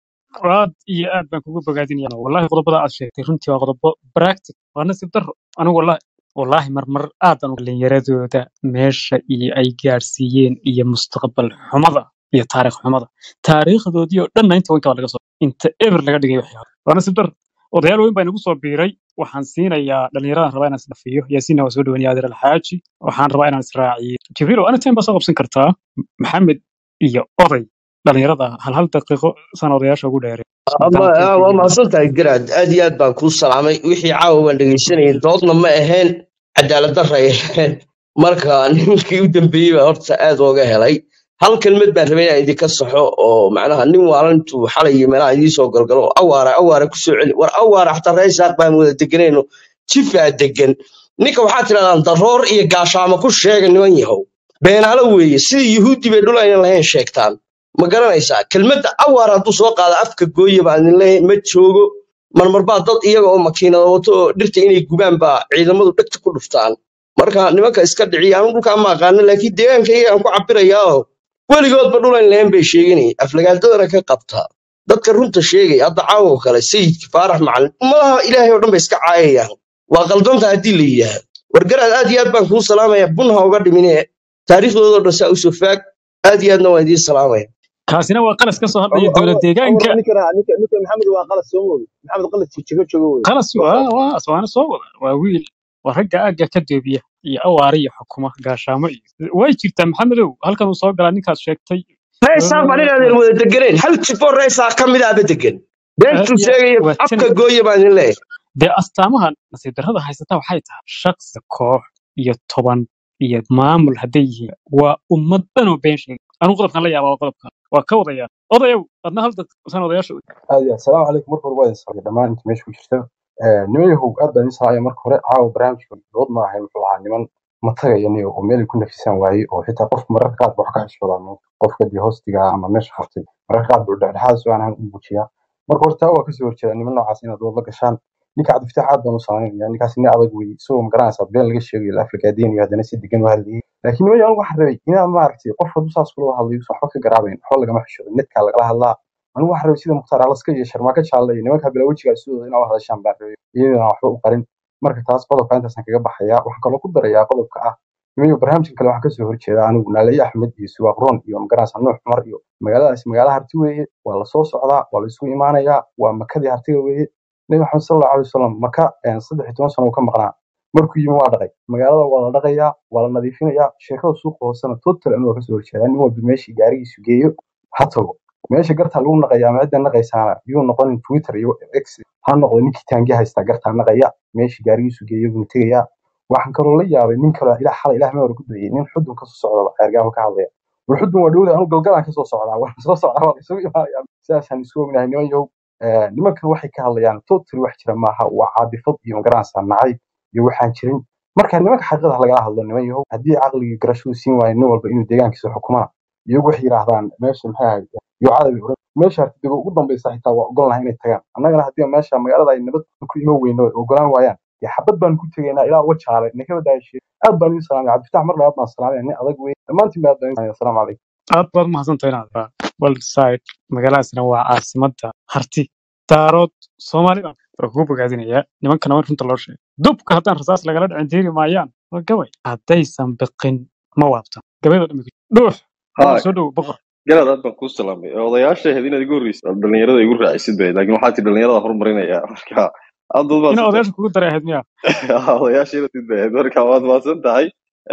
aad iyo aad baan kugu bogaadinaya wallahi qodobada aad sheegtay runtii waa qodobo practic waa nasiib daro anigu wallahi wallahi marmar aadan dhalinyaradooda meesha iyo ay gaadhsiiyeen iyo mustaqbal xumada iyo taariikh xumada taariikhdoodii oo dhanna inta wanka waa laga soo inta eber laga dhigay waxyaaba waa nasiib daro odayaal weyn baa inagu soo biiray waxaan siinayaa dhalinyaradan rabaa inaan isdhafiyo yaasiinna waa soo dhawanaya adeer alxaaji waxaan rabaa inaan israaciyo jibriil ana time baa soo qabsan kartaa maxamed iyo oday dhalinyarada hal hal daqiiqo san odayaasha ugu dheereen ama maadaama ah, waa mahadsantahay garaad aad iyo aad baan kuu salaamay wixii caawa waan dhegaysanayay doodna ma ahayn cadaalad darra ay ahayn marka ninkii u dambeeyey baa horta aad ooga helay hal kelmad baan rabay inaan idinka saxo oo macnaha nin waalan intuu xalay iyo meelaha idiin soo galgalo oo awaara awaara ku soo celi war awaara xataa reesaaq baan wada deganayno jifaa degan ninka waxaa tidhahdaan daroor iyo gaashaamo ku sheega niman yahow beenaalo weeye sidii yuhuuddi bay dhul aynan lahayn sheegtaan ma garanaysaa kelmadda awaar hadduu soo qaado afka gooye baan idin leeyahay ma joogo marmar baa dad iyaga oo makiinada wato oo dhirta inay gubaan baa ciidamadu dhegta ku dhuftaan marka nimanka iska dhiciya anu dhulkaan ma aqaano laakiin deegaankayga aan ku cabirayaa oo weligoodba dhulan lahayn bay sheeganayay aflagaadadana ka qabtaa dadka runta sheegaya hadda caawo kale sayidki faarax macalin ummadaha ilaahay oo dhan bay iska caayayaan waa qaldanta haddii la yidhaahdo wargaraad aad iyo aad baan kuu salaamaya bunha uga dhimine taariikhdoodoo dhan saa usoo faag aad iyo aadna waan idiin salaamaya kaasina waa qalas ka soo hadlaya عمر dowlad عمر deegaanka عمر نكرة نكرة نكرة محمد وقال سومو محمد قال تشيكو تشوي qalas ما waa خلاص waa aswaana soo wada waa wiil waa ragga aagga ka doobiya iyo awaara iyo xukuma gaashaamo iyo way jirtaa maxamedow halkan uu soo galaa ninkaad sheegtay reesaaq baan inaadan wada deganayn hal jifoo reesaaq ka mid ahba degan beentuu ya sheegaya waa tan afka gooye baan idin leeyahay dee astaamaha nasiib darrada haysata waxay tahay shakhsi koox iyo toban iyo maamul hadday yihiin waa ummad dhan oo been sheegay anigu qodobkan la yaaba waa qodobkan waa ka wadaya odayow adna hal dad san odayaasha aad iyo aad salaamu calaykum marka hore waa idin salaamay dhammaan inta meesha ku jirta Eh, niman yahow aad baan idin salaamaya marka hore caawa barnaamijka dood ma ahayn wuxuu ahaa niman matagaya niyo oo meel ay ku nafisaan waayey oo xitaa qofka mararka qaar ba wax ka xishoodaa qofka dee hoostiga ama meesha qabtay mararka qaar buu dhexdhexaad soo aan u muujiyaa marka horta waa kasoo horjeeda niman noocaas inaad dood la gashaan ninka cabdifitaax aad baan u salaamaynaya ninkaas nin adag wey isagoo magaranaysaa been laga sheegayo la aflagaadeynayo haddana si degan u hadlayay laakiin niman yahow waxaan rabay inaad maaragtay qof hadduu saas kula hadlayo usan waxba ka garaabayn waxba lagama xishoodo netkaa lagala hadlaa anigu waxaan rabay sida mukhtaar alaska iyo sharmaaka jaalle iyo nimanka bila wejigaa sidooda inaa u hadashaan baan rabay iyadana waxba u qarin marka taas qodobka intaasaan kaga baxayaa waxaan kaloo ku darayaa qodobka ah nimayo barnaamijkan kale waxaan kasoo horjeedaa anigu naalaye axmed iyo suwaaq ron iyo magaranaysa nuux cumar iyo magaaladaasi magaala harti weeye waa lasoo socdaa waa la isugu imaanayaa waa makadii hartiga weeye nabi maxamed sal allahu alay wasalam maka eh, saddex iyo toban sano uu ka maqnaa markuu yimi waa dhaqay magaalada waa la dhaqayaa waa la nadiifinayaa sheekada suuqa hoosena total anu waa kasoo horjeedaa nin walba meeshii gaarigiisu geeyo ha tago meesha gartaa lagu naqaya ama cidda naqaysaana yuu noqonin twitter iyo x ha noqdo ninkii taangi haystaa gartaa naqaya meeshii gaarigiisu geeyo buu tegayaa waxaan kaloo la yaabay nin kaloo ilaa xalay ilaah ma hore ku dayay nin xudun kasoo socda xeergaama ka hadlaya war xudun waa dhowda anu galgalaan kasoo socdaa waa soo socdaa waa isugu imaanaya sidaasaan isku ognahay niman yow Eh, nimankan waxay ka hadlayaan totally wax jira maaha waa caadifad iyo magaranaysaa nacayb iyo waxaan jirin marka nimanka xaqiiqada lagala hadlo niman yahow haddii caqligii garashadu siin waayo nin walba inuu deegaankiisa xukumana iyagu waxay yidhaahdaan meesha maxay ahayd yuucada bay oran meesha hartidigo ugu dambeysa xitaa waa ogolan lahay inay tagaan annagana haddii meesha magaalada ay nabad ku ima weyno ay ogolaan waayaan dee xabad baan ku tegaynaa ilaa uga jaale nakaba daayashee aad baan idin salaamay cabdifatax mar labaad baan salaamaya nin adag wey dhammaantiin baa aad baan idin salaamaya asalaamu calaykum aad baad umahadsantahay inaad walside magaaladaasina waa caasimadda harti daarood soomaali baan waa kugu bogaadinayaa nimankana war runta loo sheegay dubka haddaan rasaas lagala dhicin diiri maayaan waa gabay haddaysan biqin ma waabtan gabaydo dhammi dhuux boqor ها soo dhow boqor galaad aad baan kuu salaamay odayaasha ahayd inaad igu horreysa dhalinyarada igu raacisid bay laakiin waxaa ti dhalinyarada horumarinaya marka aad baad ina maadsan tahay odayaasha kugu daray ahayd miya odayaasha inaad tid bay ahayd marka waad maadsan tahay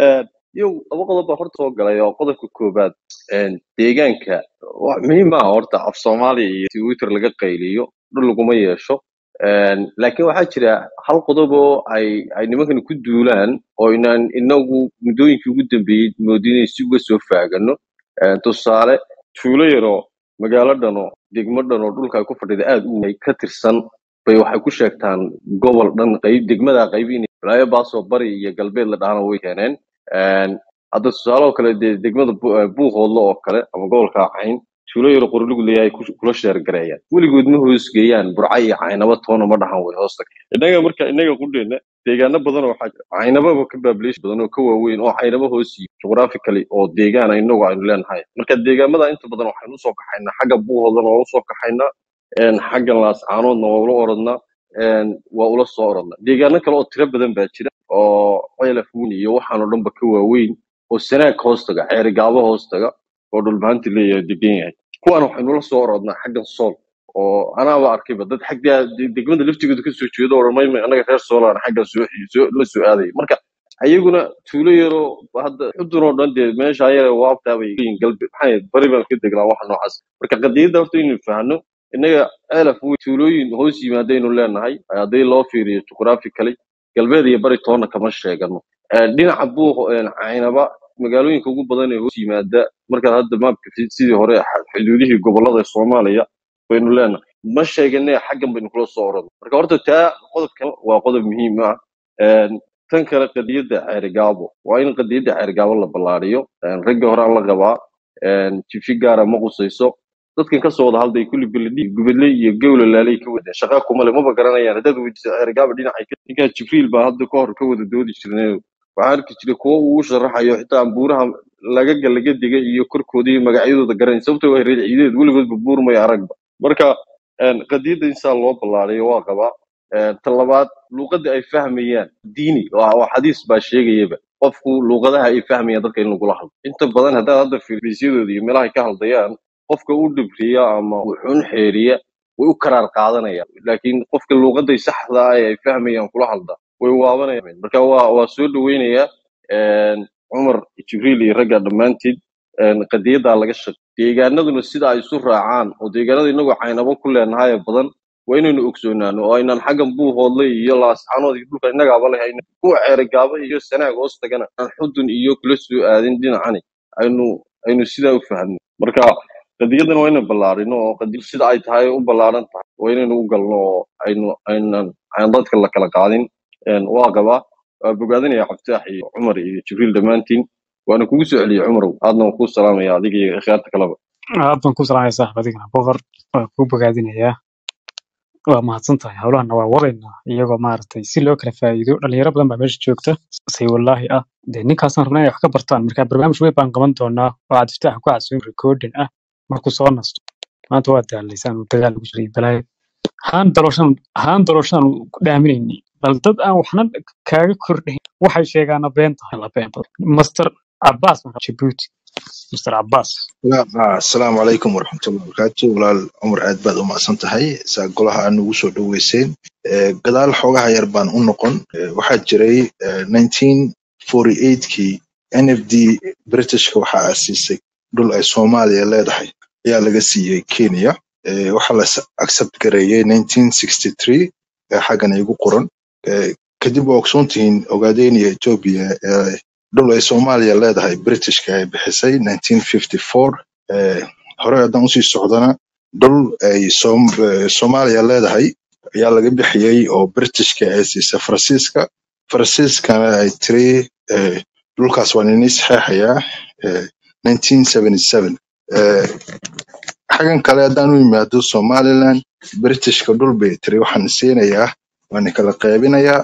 yow laba qodob baa horta soo galay oo qodobka koobaad een, deegaanka wax muhiim ah horta af soomaaliya iyo twitter laga qayliyo dhul laguma yeesho Een, laakiin waxaa jira hal qodob oo ay ay nimankan ku duulaan oo inaan inagu muddooyinkii ugu dambeeyey moodin inay si uga soo faagano Een, tusaale tuulo yaroo magaalo dhano degmo dhan oo dhulka ay ku fadhida aad u weyn ka tirsan bay waxay ku sheegtaan gobol dhan qayb degmada qayb inay balaayo baasoo bari iyo galbeed la dhahana way keeneen Een, hadda tusaale oo kale dee degmada Bu- eh, buuhoodlo oo kale ama gobolka cayn tuulo yaro qorligu leeyahay ku- kula sheergareeyaan weligood ma hoosgeeyaan burca iyo caynaba toona ma dhahan way hoosta innaga marka innaga qudheena deegaano badan oo waxaa jira caynababa ka baabileesh badan oo ka waaweyn oo caynaba hoos yihiin geographically oo deegaana inagu aynu leenahay marka deegaamada inta badan waxaynu usoo kaxaynaa xagga buuhoodana waa usoo kaxaynaa een, xagga laascaanoodna waa ula orodnaa een, waa ula soo orodnaa deegaano kale oo tiro badan baa jira oo ceelaf weyn iyo waxaan oo dhanba ka waaweyn oo sanaag hoostaga ceerigaabo hoostaga oo dhulbahanti leeyahay degan yahay kuwan waxaynu la soo orodnaa xaggan sool oo anaaba arkayba dad xagga de- degmada laftigooda kasoo jeedo oo dhamay anaga reer soolaan xaggan soo soo la soo aadaya marka ayaguna tuulo yaroo hadda xudun oo dhan dee meesha yare waabtaa bay yihiin galbe maxay ahayd, bari baan ka degnaa wax noocaas marka qadiyadda horta inaynu fahanno innaga ceelaf wey tuulooyin hoos yimaadaynu leenahay haddii loo fiiriyo juqraafikali galbeed iyo bari toonna kama sheegano Eh, dhinaca buuq caynaba magaalooyinka ugu badan ee hoos yimaada markaad hadda maapka fi- sidii hore xa- xuduudihii gobolada soomaaliya baynu leenahay ma sheegane xaggan baynu kula soo oran marka horta taa qodobkan waa qodob muhiim ah Een, tan kale qadiyadda ceerigaabo waa in qadiyadda ceerigaabo la ballaariyo Een, ragga hore aan la qabaa Een, jifi gaara ma qusayso dadkan kasoo wada hadlay kulli beledhi gubadle iyo gowla laalay ka wadeen shaqa kuma le maba garanayaan haddaad weydiiso ceerigaabo dhinacay ka ninkaa jibriil baa hadda ka hor ka wada doodi jirnay waxaa arki jiray kuwo uu sharaxayo xitaa buuraha laga laga digay iyo korkooda iyo magacyadooda garanay sababtoo waa reer ciideed weligoodba buur may aragba marka een, qadiyadda insaa loo ballaariyo waa qabaa Een, ta labaad luuqadda ay fahmayaan diini waa waa xadiis baa sheegayaba qofku luuqadaha ay fahmayaan dadka in lagula hadlo inta badan haddaad hadda fiisyadooda iyo meelaha ay ka hadlayaan qofka u dhibriya ama wuxuun xeeriya way u karaar qaadanayaan laakiin qofka luuqaday saxda ah ee ay fahmayaan kula hadla way waabanayaan marka waa waa soo dhaweynayaa een, cumar jibriil iyo ragga dhammaantiin een, qadiyaddaa laga shaqey deegaanaduna sida ay isu raacaan oo deegaanada inagoo caynabo ku leenahay ee badan waa inaynu ogsoonaano oo aynaan xaggan buuhoodle iyo laascaanood iyo dhulka innagaaba leh ayna kuwa ceerigaaba iyo sanaag hoos tagana aan xudun iyo kula soo aadin dhinacani aynu aynu sidaa u fahno marka qadiyadan waa inaynu ballaarino oo qadiyad sida ay tahay u ballaaran tahay waa inaynu u galno oo aynu aynan aan dadka la kala qaadin Een, waa qabaa waa bogaadinaya cabditaax iyo cumar iyo jibriil dhammaantiin waana kugu soo celiyey cumarow aadna waan kuu salaamaya adiga iyo ikhyaarta kaleba aad baan ku salaamaya saaxib adigana boqor waan kuu bogaadinayaa waa mahadsan tahay howlahana waa wadaynaa iyagoo maaragtay si loo kala faa'iido dhalinyaro badan baa meesha joogta say wallaahi ah dee ninkaasaan rabnaa inay wax ka bartaan marka barnaamij weyn baan qaban doonaa oo cabdifataax ku casuum recording ah markuu soo nasto maanta waa daalaysaan uu dagaal ugu jiray balaayo haan dalooshaan haan dalooshaan ku dhaaminayni bal dad aan waxna kaaga kordhayn waxay sheegaana been tahay la been badan master cabaas marka jabuuti master cabaas لا آه السلام عليكم ورحمة الله وبركاته ولا عمر عاد بعد ما أصنت هاي سأقولها أنه وصل دويسين قدال حوجها يربان أنقن واحد جري آه، 1948 كي NFD بريتش كوحا أسيسي دول أي سوماليا لا دحي يا لغسي كينيا آه، waxaa la accept gareeyay 1963 ee xaggan igu qoran Ee, kadib waa ogsoontihiin ogaadeyniya etoobiya ee dhul ay soomaaliya leedahay britishka ay bixisay 1954 Ee, hore haddaan usii socdana dhul ay Soom- ee, soomaaliya leedahay ayaa laga bixiyey oo britishka ay siisay faransiiska faransiiskana ay tiri ee, dhulkaas waa nini saxeexayaa ee, 1977 Ee, xagan kale haddaan u yimaado somaliland britishka dhul bay tiri waxaan siinayaa waan kala qaybinayaa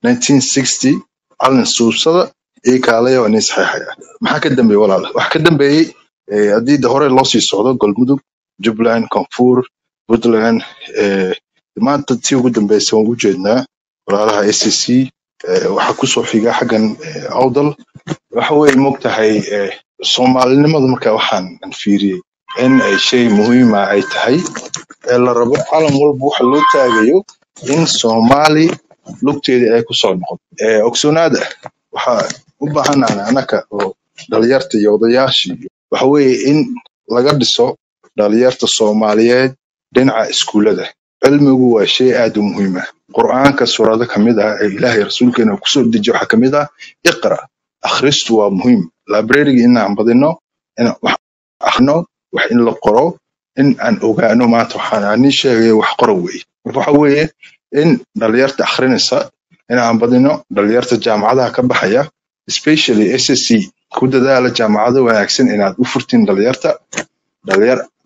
1960 calin suubsada ii kaalaya waan ii saxeexayaa maxaa ka dambeeyey walaal waxa ka dambeeyey eh, haddii de hore loo sii socdo galmudug jubbaland koonfur puntland eh, maanta tii ugu dambeysay waan u jeednaa walaalaha a c c waxaa kusoo xiga xaggan eh, awdal waxa weeye mogtahay eh, soomaalinimadu marka waxaan aan fiiriyey in ay shay muhiima ay tahay ee la rabo calan walba waxa loo taagayo in soomaali lugteedii ay kusoo noqoto Eh, ogsoonaada waxaa u baahanahay anaka oo dhalinyarta iyo odayaashii waxa weeye in laga dhiso dhalinyarta soomaaliyeed dhinaca iskuullada cilmigu waa shay aad u muhiim ah qur'aanka suurado ka mid ah ee ilaahay rasuulkeena uu kusoo dejiyo waxaa ka mid ah iqra akhristu waa muhiim librariga inaan badino inaan wax akhrino wax in la qoro in aan ogaano maanta waxaan aan ii sheegayo wax qoro weeye marka waxa weeye in dhalinyarta akhrinaysa inaan badino dhalinyarta jaamacadaha ka baxaya especially ssc ku dadaala jaamacado wanaagsan inaad u furtiin dhalinyarta dhalinyar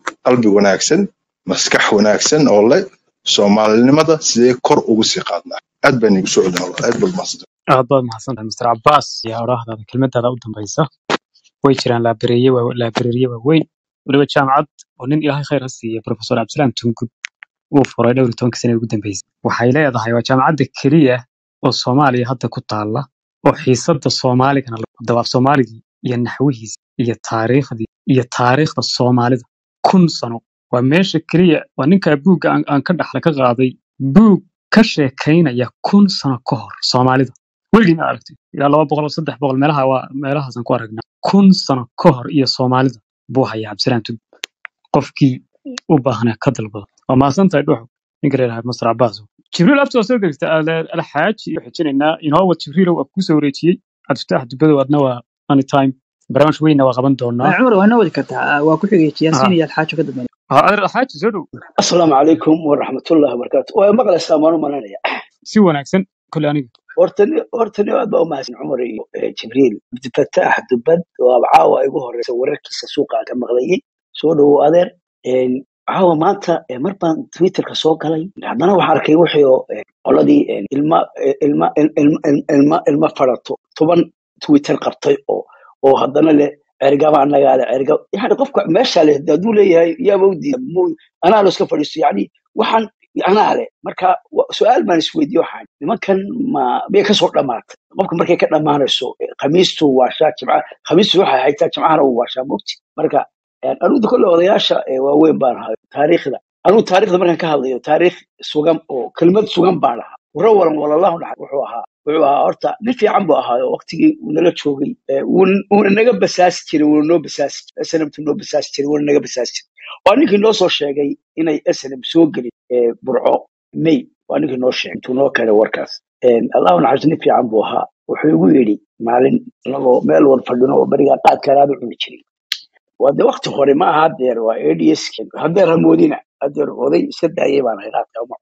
qalbi wanaagsan maskax wanaagsan oo leh soomaalinimada sidee kor ugu sii qaadnaa aad baan igu soo celin aad baad mahadsan aad baad mahadsantahay mr cabaas yaa odhaahdaada kelmadaada u dambaysa way jiraan laabareeye waa laabareeriye waaweyn weliba jaamacad oo nin ilaahay khayr ha siiya profesor cabdisalaam tungud uu furay dhowr iyo tobanka sane ugu dambeysay waxay leedahay waa jaamacadda keliya oo soomaaliya hadda ku taalla oo xiisadda soomaaligana dabaaf soomaaligii iyo naxwihiisa iyo taariikhdii iyo taariikhda soomaalida kun sano waa meesha keliya waa ninkaa buugga aan aan ka dhaxla ka qaaday buug ka sheekaynaya kun sano ka hor soomaalida weligii ma aragtay ilaa laba boqol saddex boqol meelaha waa meelahaasaan ku aragnaa kun sano ka hor iyo soomaalida buu hayaa cabdisalaam tug qofkii u baahnaa ka dalbado waa mahadsantahay dhuxu ninka leedahay masar cabaas jibriil abti waa soo degta alxaaji iyo xijinaynaa inoowa jibriilow ab kusoo wareejiyey cabdifitaax dubadow adna waa anytime barnaamij weynna waa qaban doonaa cumar waa noo wadi kartaa waa ku xigay Ah, yaasiin iyo alxaajo ka dambeeya ah, adeer alxaaji soo dhow asalaamu calaykum waraxmatullahi wabarakaatu waa maqlaysaa maan u malanaya si wanaagsan kole aniga hortani hortani aad baa u mahadsan cumar iyo eh, jibriil abdifataax dubad waaba caawa igu horeysa wararkiisa suuqa aan ka maqlayay soo dhowow adeer Een, caawa maanta eh, mar baan twitterka soo galay haddana waxaan arkay wixii oo eh, qoladii eh, ilma eh, ilma il- il- il- ilma ilma farato toban twitter qabtay oo oo haddana leh cergaba annagaa leh cerga yani qofka meesha leh dee hadduu leeyahay yaaba u diida mu- anaa lo iska fadhiisto yani waxaan anaa leh marka wa- su-aal baan isweydiye waxaan nimankan ma miyay kasoo dhamaatay qofka markay ka dhamaanayso eh, khamiistu waashaa jimca khamiistu waxay haytaa jimcahana uu waashaa mogti marka eh, anugu kolle odayaasha eh, waaweyn baan ahay taariikhda anugu taariikhda markaan ka hadlayo taariikh sugan oo kelmad sugan baan ahaa waro walan walallahu dhaxay wuxuu ahaa wuxuu ahaa horta nin fiican buu ahaa oo waqtigii uu nala joogay eh, wuuna wuuna naga basaasi jiray wuuna noo basaasi jiray snmt noo basaasi jiray wuuna naga basaasi jiray waa ninkii noo soo sheegay inay snm soo gelin eh, burco may waa ninkii noo sheegay intuu noo keenay warkaas Een, allahu naxariis nin fiican buu ahaa wuxuu igu yidhi maalin inagoo meel wad fadhino oo berigaa qaadkaan aad u cuni jiray waa de wakti hore ma aha hadeer waa ads hadeer hamoodina hadeer oday iska daayay baan ahay qaadka uma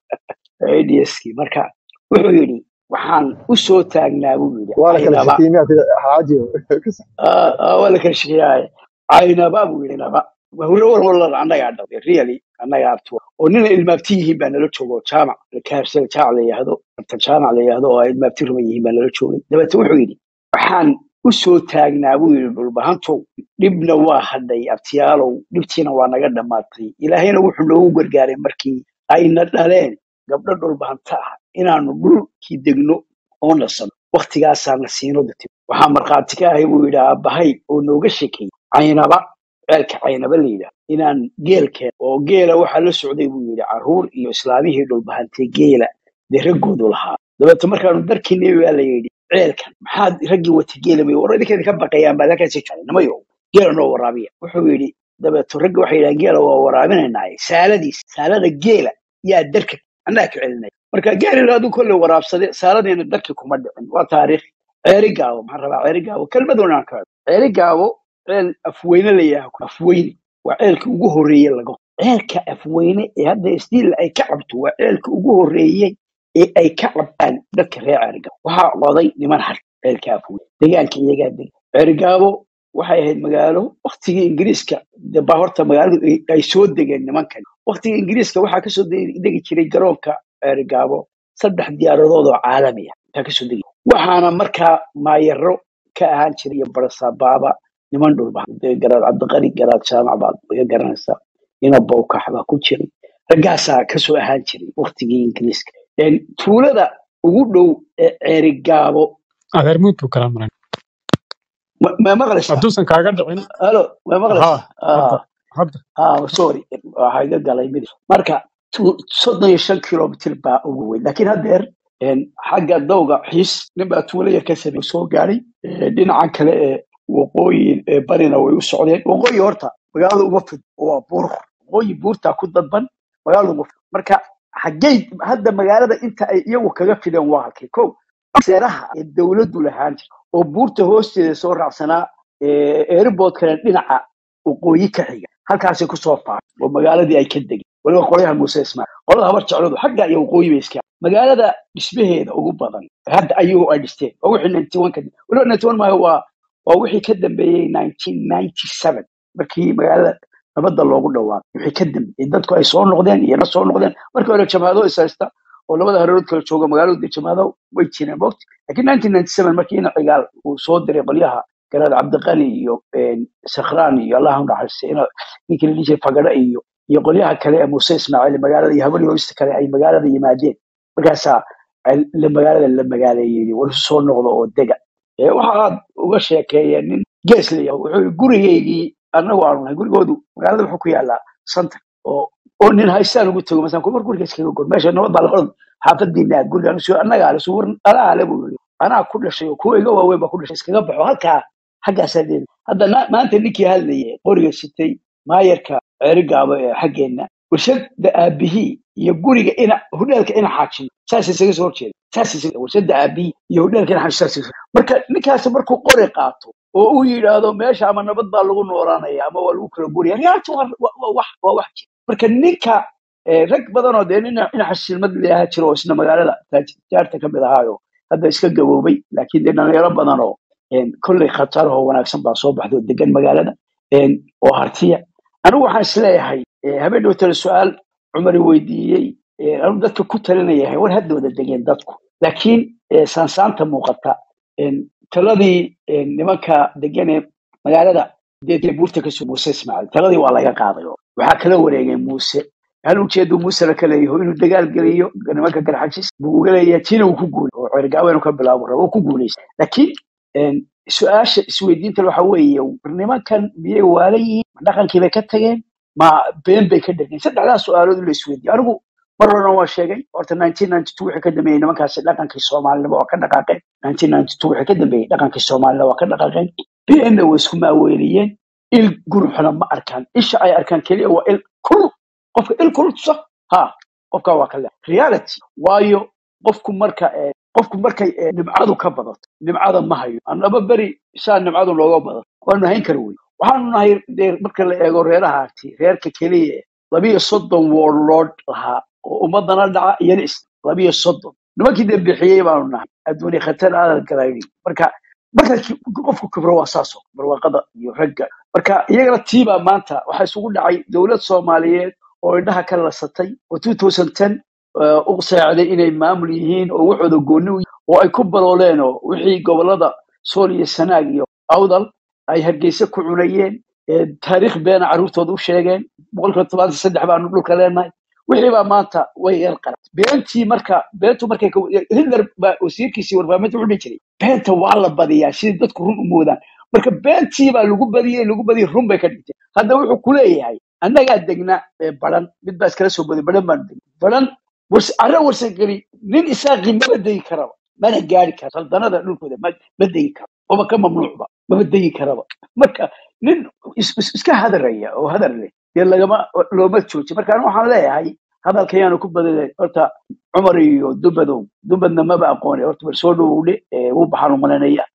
ads marka wuxuu yidhi waxaan u soo taagnaa buu yidhi waa la kala caynaba shakiyey miyaa tida xaaji Ah, ah, waa la kala shekeeyaaye caynaba buu yidhi naba hore war walala annagaa dhalay really annagaa abtu oo nina ilmaabti yihiin baa nala jooga oo jaamac kaarsada jaamac la yidhaahdo anta jaamac la yidhaahdo oo ay ilmaabti ruman yihiin baa nala joogay dabeete wuxuu yidhi waxaan u soo taagnaa buu yidhi dhulbahantow dhibna waa hadhay abtiyaalow dhibtiina waa naga dhammaatay ilaahayna wuxuu noogu gargaaray markii ayna dhaleen gabdho dhulbahanta ah inaanu dhulkii degno oo nasano waktigaasaana siino dati waxaa markhaati ka ahay buu yidhi aabbahay oo nooga shekeeyey caynaba ceelka caynaba la yidhaah inaan geel keen oo geela waxaa la socday buu yidhi carruur iyo islaamihii dhulbahantay geela dee raggoodu lahaa dabeete markaanu darkiinay baa la yidhi ceelkan maxaad raggii wata geela bay war idinkeeda ka baqayaan baad halkaasi joogay namayo geela noo waraabiya wuxuu yidhi dabeeto ragga waxay yidhahan geela waa waraabinaynaaye saaladiis saalada geela yaa darka annaga ka celinaya marka geelina aduu kolle waraabsade saaladeena darki kuma dhicin waa taariikh ceeri gaabo maxaan rabaa ceeri gaabo kelmaduna aan ka hadlo ceeri gaabo ceel afweyne la yidhaha afweyne waa ceelka ugu horreeye laga ceelka afweyne ee hadda isdiil ay ka cabto waa ceelka ugu horreeyey ee ay ka cabtaan dadka reer ceerigaabo waxaa qoday niman har ceelka afweyne deegaanka iyagaa deg ceerigaabo waxay ahayd magaalo waktigii ingiriiska de baa horta magaaladu ay ay soo degeen nimankan waktigii ingiriiska waxaa kasoo de- degi jiray garoonka ceerigaabo saddex diyaaradood oo caalami ah ayaa kasoo degi waxaana markaa maayaro ka ahaan jiray iyo barasabaaba niman dhulba dee garaad cabdiqani garaad jaamac baad iga garanaysaa ina bowkax baa ku jiray raggaasaa kasoo ahaan jiray waktigii ingiriiska Een, tuulada ugu dhow ee ceerigaabo adeer muud buu kala maran ma ma maqlaysaa hadduusan kaaga dhicin halo ma maqlaysaa ha hadda Ah, hadda ah, sorry waxaa iga galay mid marka tu- soddon iyo shan kilomitir baa ugu weyn laakiin haddeer een, xagga dawga xiis nin baa tuulo yar ka samey soo gaaray Ee, dhinacan kale ee waqooyi ee barina way u socdeen waqooyi horta magaalada uma fid waa buur waqooyi buurtaa ku dadban magaalada uma fid marka xaggey hadda magaalada inta ay iyagu kaga fideen waa halkay ko seeraha ee dowladdu lahaan jirta oo buurta hoosteeda soo raacsanaa airportkana dhinaca waqooyi ka xiga halkaasay kusoo faafay oo magaaladii ay ka degeen waliba qolyaha muuse ismaaciil qolada habar jecladu xagga iyo waqooyi bay iska magaalada dhismaheeda ugu badan hadda ayagu ay dhisteen waa wixii ninety one ka waliba ninety one maayo waa waa wixii ka dambeeyey nineteen ninety seven markii magaalada nabadda loogu dhawaaqo wixii ka dambeeyey dadku ay soo noqdeen iyana soo noqdeen markii hore jamaado is haysta oo labada hareerood kala jooga magaalada jamaado way jireen mogti laakiin 1997 markii ina cigaal uu soo diray qolyaha garaad cabdiqali iyo sakhraan iyo allah u naxariistay ina ninkii la dhihi jiray fagada iyo iyo qolyaha kale ee muuse ismaaciil magaalada iyo habari hoosta kale ay magaalada yimaadeen markaasaa ay- la magaalada la magaaleeyey war soo noqdo oo dega ee waxa aad uga sheekeeyeen nin gees la yahay wuxuu yidhi, gurigaygii annagu aanu nahay gurigoodu magaalada wuxuu ku yaalaa santa oo oo nin haystaan ugu tago masalan war guriga iskaga gor meesha nabad baa la qoran xaafadiina aad gurigaan usoo annagaa le suwar anaa ale buu yidhi anaa ku dhashay oo kuwa iga waaweyn baa ku dhashay iskaga baxo halkaa xaggaasaa leedahay hadda na- maanta ninkii hadlayay qoriga sitay maayarka ceerigaabo ee xaggeenna warshada aabihii iyo guriga ina hudheelka ina xaajimo saas isaga soo horjeeda saas isaga warshada aabihii iyo hudheelka ina xaajimo saas isaga marka ninkaasi markuu qori qaato oo uu yidhaahdo meesha ama nabad baa lagu noolaanaya ama waa lagu kala guraya riyaata waa waa- waa wax waa wax jira marka ninka eh, rag badan oo dee nin ina xasilmad leeyaha jiro oo isna magaalada taaj- tijaarta ka mid ahaayo hadda iska gaboobay laakiin dee dhalinyaro badan oo een, kolley khatar oo wanaagsan baa soo baxda oo degan magaalada een, oo hartiya anigu waxaan isleeyahay eh, habeen dhowtale su-aal cumari weydiiyey eh, anigu dadka ku talinayahay war haddooda degeen dadku laakiin eh, saansaanta muuqata een, taladii een, nimanka degan ee magaalada dee buurta kasoo muuse ismaaciil taladii waa laga qaaday oo waxaa kala wareegay muuse hal ujeedu muuse la kaleeyaho inuu dagaal geliyo nimanka garxajis buu uga leeyahay tina uu ku guulay oo cergaawo inuu ka bilaabo rabo uu ku guulaysta laakiin een, su-aasha isweydiinta waxa weeye war nimankan miyay waala yihiin ma dhaqankii bay ka tageen ma been bay ka dhegeen saddexdaas su-aalood in la isweydiiyo anigu mar horena waa sheegay horta 1992 wixii ka dambeeyey nimankaasi dhaqankii soomaalinimo waa ka dhaqaaqeen 1992 wixii ka dambeeyey dhaqankii soomaalina waa ka dhaqaaqeen beenna way isku maaweeliyeen il guruxna ma arkaan isha ay arkaan keliya waa il kul qofka il kul tusa ha qofka waa kale reality waayo qofku marka eh, qofku markay eh, nimcadu ka badato nimcada ma hayo annaba beri saa nimcadu looga badato waanu hayn kara wey waxaanu nahay dee marka la eego reerahaati reerka keliya eh, labiyo soddon warlord lahaa oo ummadana dhaca iyana is labiyo soddon nimankii dee bixiyey baanu nahay adduunya khatar aadan galayni marka marka ki- qofku kibro waa saas oo barwaaqada iyo ragga marka iyagana tiibaa maanta waxaa isugu dhacay dowlad soomaaliyeed oo indhaha ka lasatay oo 2010 eh, u seexday inay maamul yihiin oo waxooda gooni u yihiin oo ay ku balooleen oo wixii gobolada sool iyo sanaag iyo awdal ay hargeysa ku cunayeen ee taariikh beena carruurtooda u sheegeen boqolkiiba tobanka saddex baanu dhulka leenahay wixii baa maanta way yar qarat beentii marka beentu markay ka- hitler baa wasiirkiisii warbaahinta wuxuu dhihi jiray beenta waa la badiyaa sidii dadku run u moodaan marka beentii baa lagu badiyey lagu badiyey run bay ka dhigtay hadda wuxuu ku leeyahay annagaa degna ee baran mid baa iskala soo baday baran baanu degna baran wars arre warsageli nin isaaqii maba degi karaba mana gaari kara saldanada dhulkooda ma ma degi karo oba ka mamnuucba maba degi karaba marka nin is- is- iska hadaraya oo hadar leh dee lagama looma jooji marka anigu waxaan leeyahay hadalka yaanu ku badalay horta cumar iyo dubadow dubadna maba aqooni horta bal soo dhowowdhe wuu baxaan umalanaya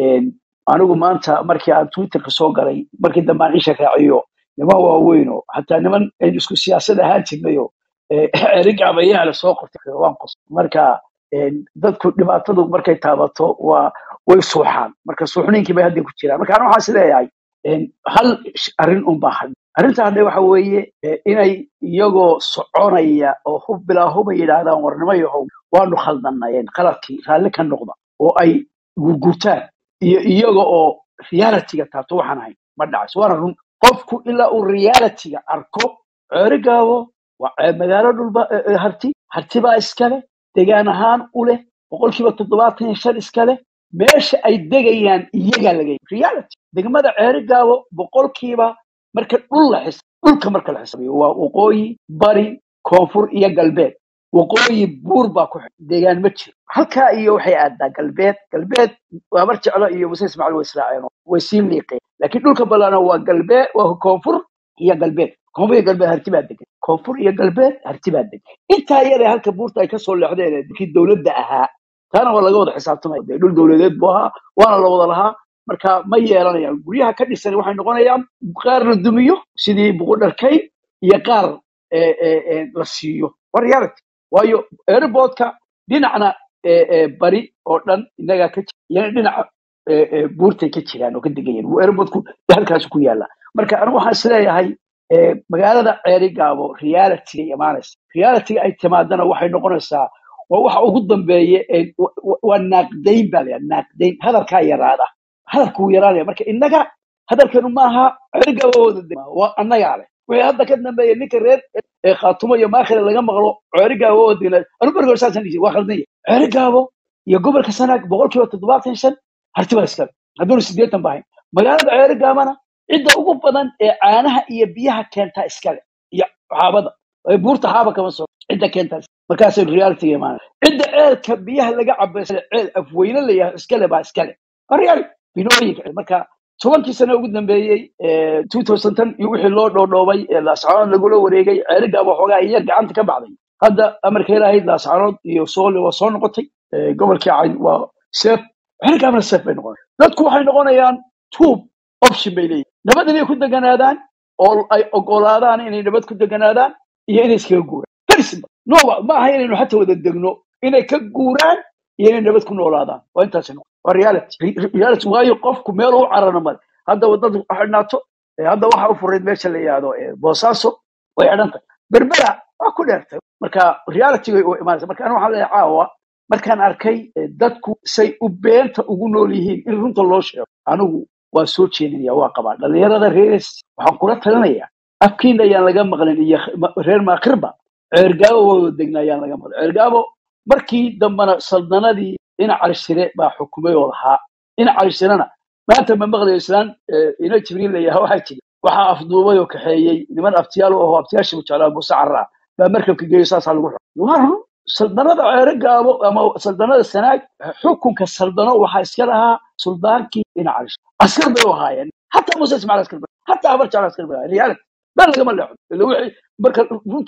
anigu maanta markii aan twitterka soo galay markii dambe aan isha raaciyo niman waaweyn oo xataa niman aynu isku siyaasad ahaan jirnayo erigaabayaala soo qortay waan qos marka een, dadku dhibaatadu markay taabato waa way suuxaan marka suuxniinkii bay hadda ku jiraan marka aniga waxaan is leeyahay een, hal sh- arrin un baa hadhay arrinta hadhe waxa weeye eh, inay iyagoo soconaya oo hub bilaa huba yidhaahdaan warnimo yahow waanu khaldanayeen qaladkii raalli ka noqda oo ay gurgurtaan iyo iyaga oo realityga taabto waxaan ahayn ma dhacayso waana run qofku ilaa uu realityga arko ceerigaabo waa ceeb magaalo dhulba eh, eh, harti harti baa iskale degaan ahaan u leh boqolkiiba toddobaatan iyo shan iskale meesha ay degayaan iyagaa laga reality degmada ceerigaabo boqolkiiba marka dhul la xis dhulka marka la xisaabiyo waa waqooyi bari koonfur iyo galbeed waqooyi buur baa ku xidhan deegaan ma jiro halkaa iyo waxay aadaa galbeed galbeed waa mar jeclo iyo muse ismaaciil way israaceen oo way sii liiqeen laakiin dhulka ballaana waa galbeed waa koonfur iyo galbeed koonfur iyo galbeed harti baa degan koonfur iyo galbeed harti baa degan intaa yare halka buurta ay kasoo leexdeen ee dadkii dowladda ahaa taana waa laga wada xisaabtamaya dee dhul dowladeed buu ahaa waana la wada lahaa marka ma yeelanayaan guryaha ka dhisan waxay noqonayaan qaar la dumiyo sidii buqudharkayn iyo qaar eh, eh, eh, la siiyo waa reality waayo airportka dhinacna eh, eh, bari oo dhan inagaa ka jira iyana dhinaca eh, eh, buurtay ka jiraan oo ka degan yihiin airportku halkaas ku yaala marka anigu waxaan isleeyahay ee, magaalada ceeri gaabo reality imaanaysa reality ay timaadana waxay noqonaysaa waa waxa ugu dambeeya ee wa- wa- waa naaqdayn baa layaa naaqdayn hadalkaa yaraada hadalku wuu yaraanaya marka innaga hadalkeenu maaha ceeri gaabo wada de- waa annagaa leh wixii hadda ka dambeeya ninka reer ee khaatumo iyo maakhile laga maqlo ceeri gaabo wadina anu bergoor saasan dhisi waa khaldan yahay ceeri gaabo iyo gobolka sanaag boqolkiiba toddobaatan iyo shan harti baa iskale hadduuna sideetan bahayn magaalada ceeri gaabana cidda ugu badan ee caanaha iyo biyaha keentaa iskale iyo xaabada ee buurta xaaba kama soo cidda keentaa iskale. markaasay reality imaanay cidda ceelka biyaha laga cabo iskale ceel afweyne la yahay iskale baa iskale waa reality binooyinka marka tobankii sano ugu dambeeyey ee 2010 iyo wixii loo dhoodhoobay ee laascaanood lagula wareegay ceeri gaabo xoogaa iyo gacanta ka baxday hadda amarka ilaahayd laascaanood iyo soole waa soo noqotay ee, gobolkii cayn waa seef ceeri gaabana seef bay noqonay dadku waxay noqonayaan tuub option bay leeyihin nabad inay ku deganaadaan oo ay ogolaadaan inay nabad ku deganaadaan iyo inay iskaga guuraan very simple no wa- ma aha inaynu xataa wada degno inay ka guuraan iyo inay nabad ku noolaadaan waa intaas noqon waa reality Re- re- reality waayo qofku meel u carana male hadda wadada xidhnaato ee hadda waxa u furayd meesha la yihahdo ee boosaaso way xidhan tahay berbera waa ku dheertay marka reality way u imaanaysa marka aniga waxaan leeyahay caawa markaan arkay eh, dadku say u beenta ugu nool yihiin in runta loo sheego anigu waa soo jeedinaya waa qabaa dhalinyarada reeres waxaan kula talinayaa afkiina ayaan laga maqlin iyo ma- reer maakirba ceergaabo wada degna ayaan laga maqlin ceergaabo markii dambana saldanadii dhinac calishire baa xukumay oo lahaa dhinac calishirena maanta ma maqlayo islaan eh, ina jibriil layaha waxaa jiri waxaa afduubay oo kaxeeyey niman aftiyaal u ahoo aftiyaashibu jeclaa muuse carraa baa markabka geeyo saasaa lagu xukumay waa run saldanada ceere gaabo ama saldanada sanaag xukunka saldano waxaa iska lahaa suldaankii dhinac calish askar bay u ahaayeen hataa muuse ismaciil askar bay hataa habar jecel askar bay ahaayeen reality been lagama leexdo ila wixii marka runta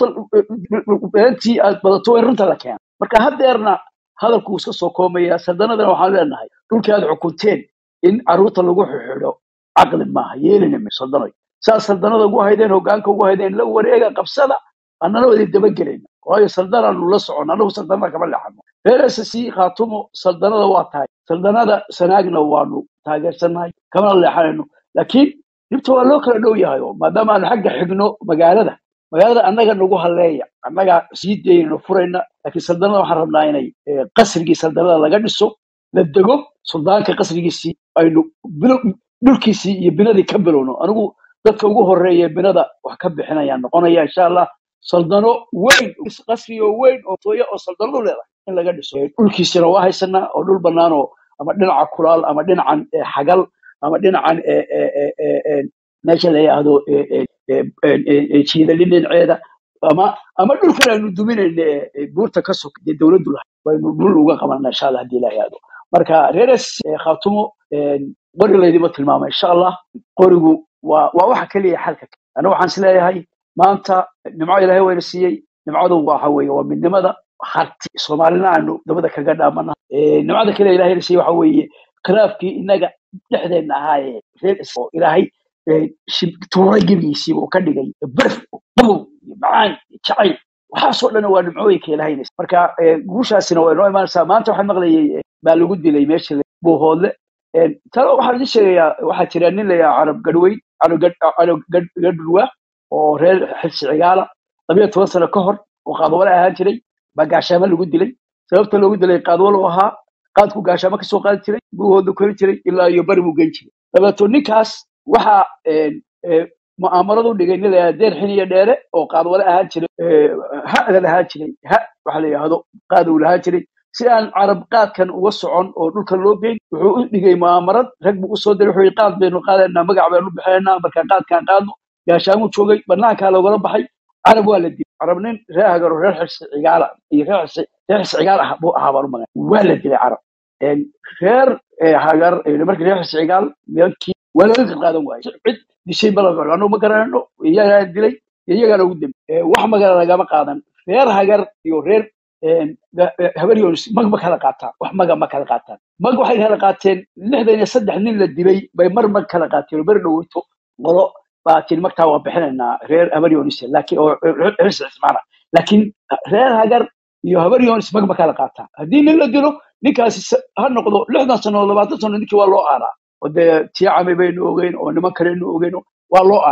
beentii aad badato waa in runta la keena marka haddeerna hadalku wuu iska soo koomaya saldanadana waxaan leenahay dhulkii aad xukunteen in caruurta lagu xidho caqli maaha yeelina mi saldanoy saa saldanada ugu haydeen hogaanka ugu haydeen la wareega qabsada annana wada dabagelayna waayo saldanaanu la socon anagu saldanada kama leexano reer ssc khaatumo saldanada waa tahay saldanada sanaagna waanu taageersannahay kamana leexanayno laakiin dhibta waa loo kala dhow yahay oo maadaama aanu xagga xigno magaalada magaalada annaga nagu haleeya annaga sii daynayno furayna laakiin saldanada waxaan rabnaa inay eh, qasrigii saldanada laga dhiso la dego suldaanka qasrigiisii aynu bilo- dhulkiisii iyo binadii ka bilowno anigu dadka ugu horeeya ee binada wax ka bixinayaan noqonaya insha allah saldano weyn qasri oo weyn oo tooya oo saldanadu leedahay in laga dhiso Eh, dhulkiisina waa haysanaa oo dhul bannaan oo ama dhinaca kulaal ama dhinacan eh, xagal ama dhinacan eh, eh, eh, eh, eh, meesha la yidhaahdo eh, eh, eh, eh, eh, eh, jiidali dhinaceeda ama ama dhulkan aynu duminayna ee ee buurta ka sog dee dowladdu lahay waynu dhul uga qabanaa insha allah haddii ilaha yaado marka reeres eh, khaatumo eh, qori laydima tilmaama insha allah qorigu waa waa waxa keliya xalka aniga waxaan is leeyahay maanta nimco ilaahay wayna siiyey nimcadu waxa weeye waa midnimada harti soomaalina aanu dabada kaga dhaamana Eh, nimcada kale ilaahayna siiyey waxa weeye khilaafkii inaga dhexdeenna ahaa ee reer is- oo ilaahay eh, shib- tuuray gebigiisiiba uu ka dhigay barf qabow iyo macaan iyo jacayl waxaasoo dhan waa nimcooyinka ilaahayna siiyey. marka eh, guushaasina waa inoo imaanaysaa maanta waxaan maqlayay eh, baa lagu dilay meesha la- buuhoodle Eh, talo waxaan idin sheegayaa waxaa jira nin layaa carab gadhweyn carab Gad- carab Gad- gadhwa oo reer xilsi cigaala labayo toban sano ka hor oo qaadwale ahaan jiray baa gaashaamo lagu dilay sababta loogu dilay qaadwale u ahaa qaadku gaashaamo kasoo qaadi jiray buuhooda kori jiray ilaa iyo bari buu geyn jiray dabeeto ninkaas waxaa eh, eh, mu'aamaradu dhigay nin layaa deer xiniyo dheere oo qaadwale ahaan jiray eh, ha'da lahaan jiray ha waxa la yidhaahdo qaad uu lahaan jiray si aan carab qaadkan uga socon oo dhulkan loo geyn wuxuu u dhigay mu'aamarad rag buu usoo diray wuxuu yidhi qaad baynu qaadaynaa magac baynu bixinaynaa markaa qaadkaan qaadno gaashaamuu joogay banaankaa loogala baxay carab waa la dilay carab nin reer hagar oo reer xirsi cigaala iyo reer xirsi reer xirsi cigaal ah buu ahaa baan u magan waa la dilay carab Een, reer eh, hagar eh, markii reer xirsi cigaal nimankii waa laga qaadan waayey cid dishay ma laga anu ma garanayno iyagaa dilay iyagaana ugu dambe Eh, wax magala lagama qaadan reer hagar iyo reer een, ga- eh, habar yoonis mag ma kala qaataan wax maga ma kala qaataan mag waxay kala qaateen lixdan iyo saddex nin la dilay bay mar mag kala qaateen oo beri dhoweyto qolo baa tiri magtaa waa bixinaynaa reer habar yoonis laakiin oo reer reer cismaana laakiin reer hagar iyo habar yoonis mag ma kala qaataan haddii nin la dilo ninkaasi sa- ha noqdo lixdan sano oo labaatan sano ninkii waa loo aaraa oo dee tii cami baynu ogeyn oo niman kalenu ogeyn waa loo aaraa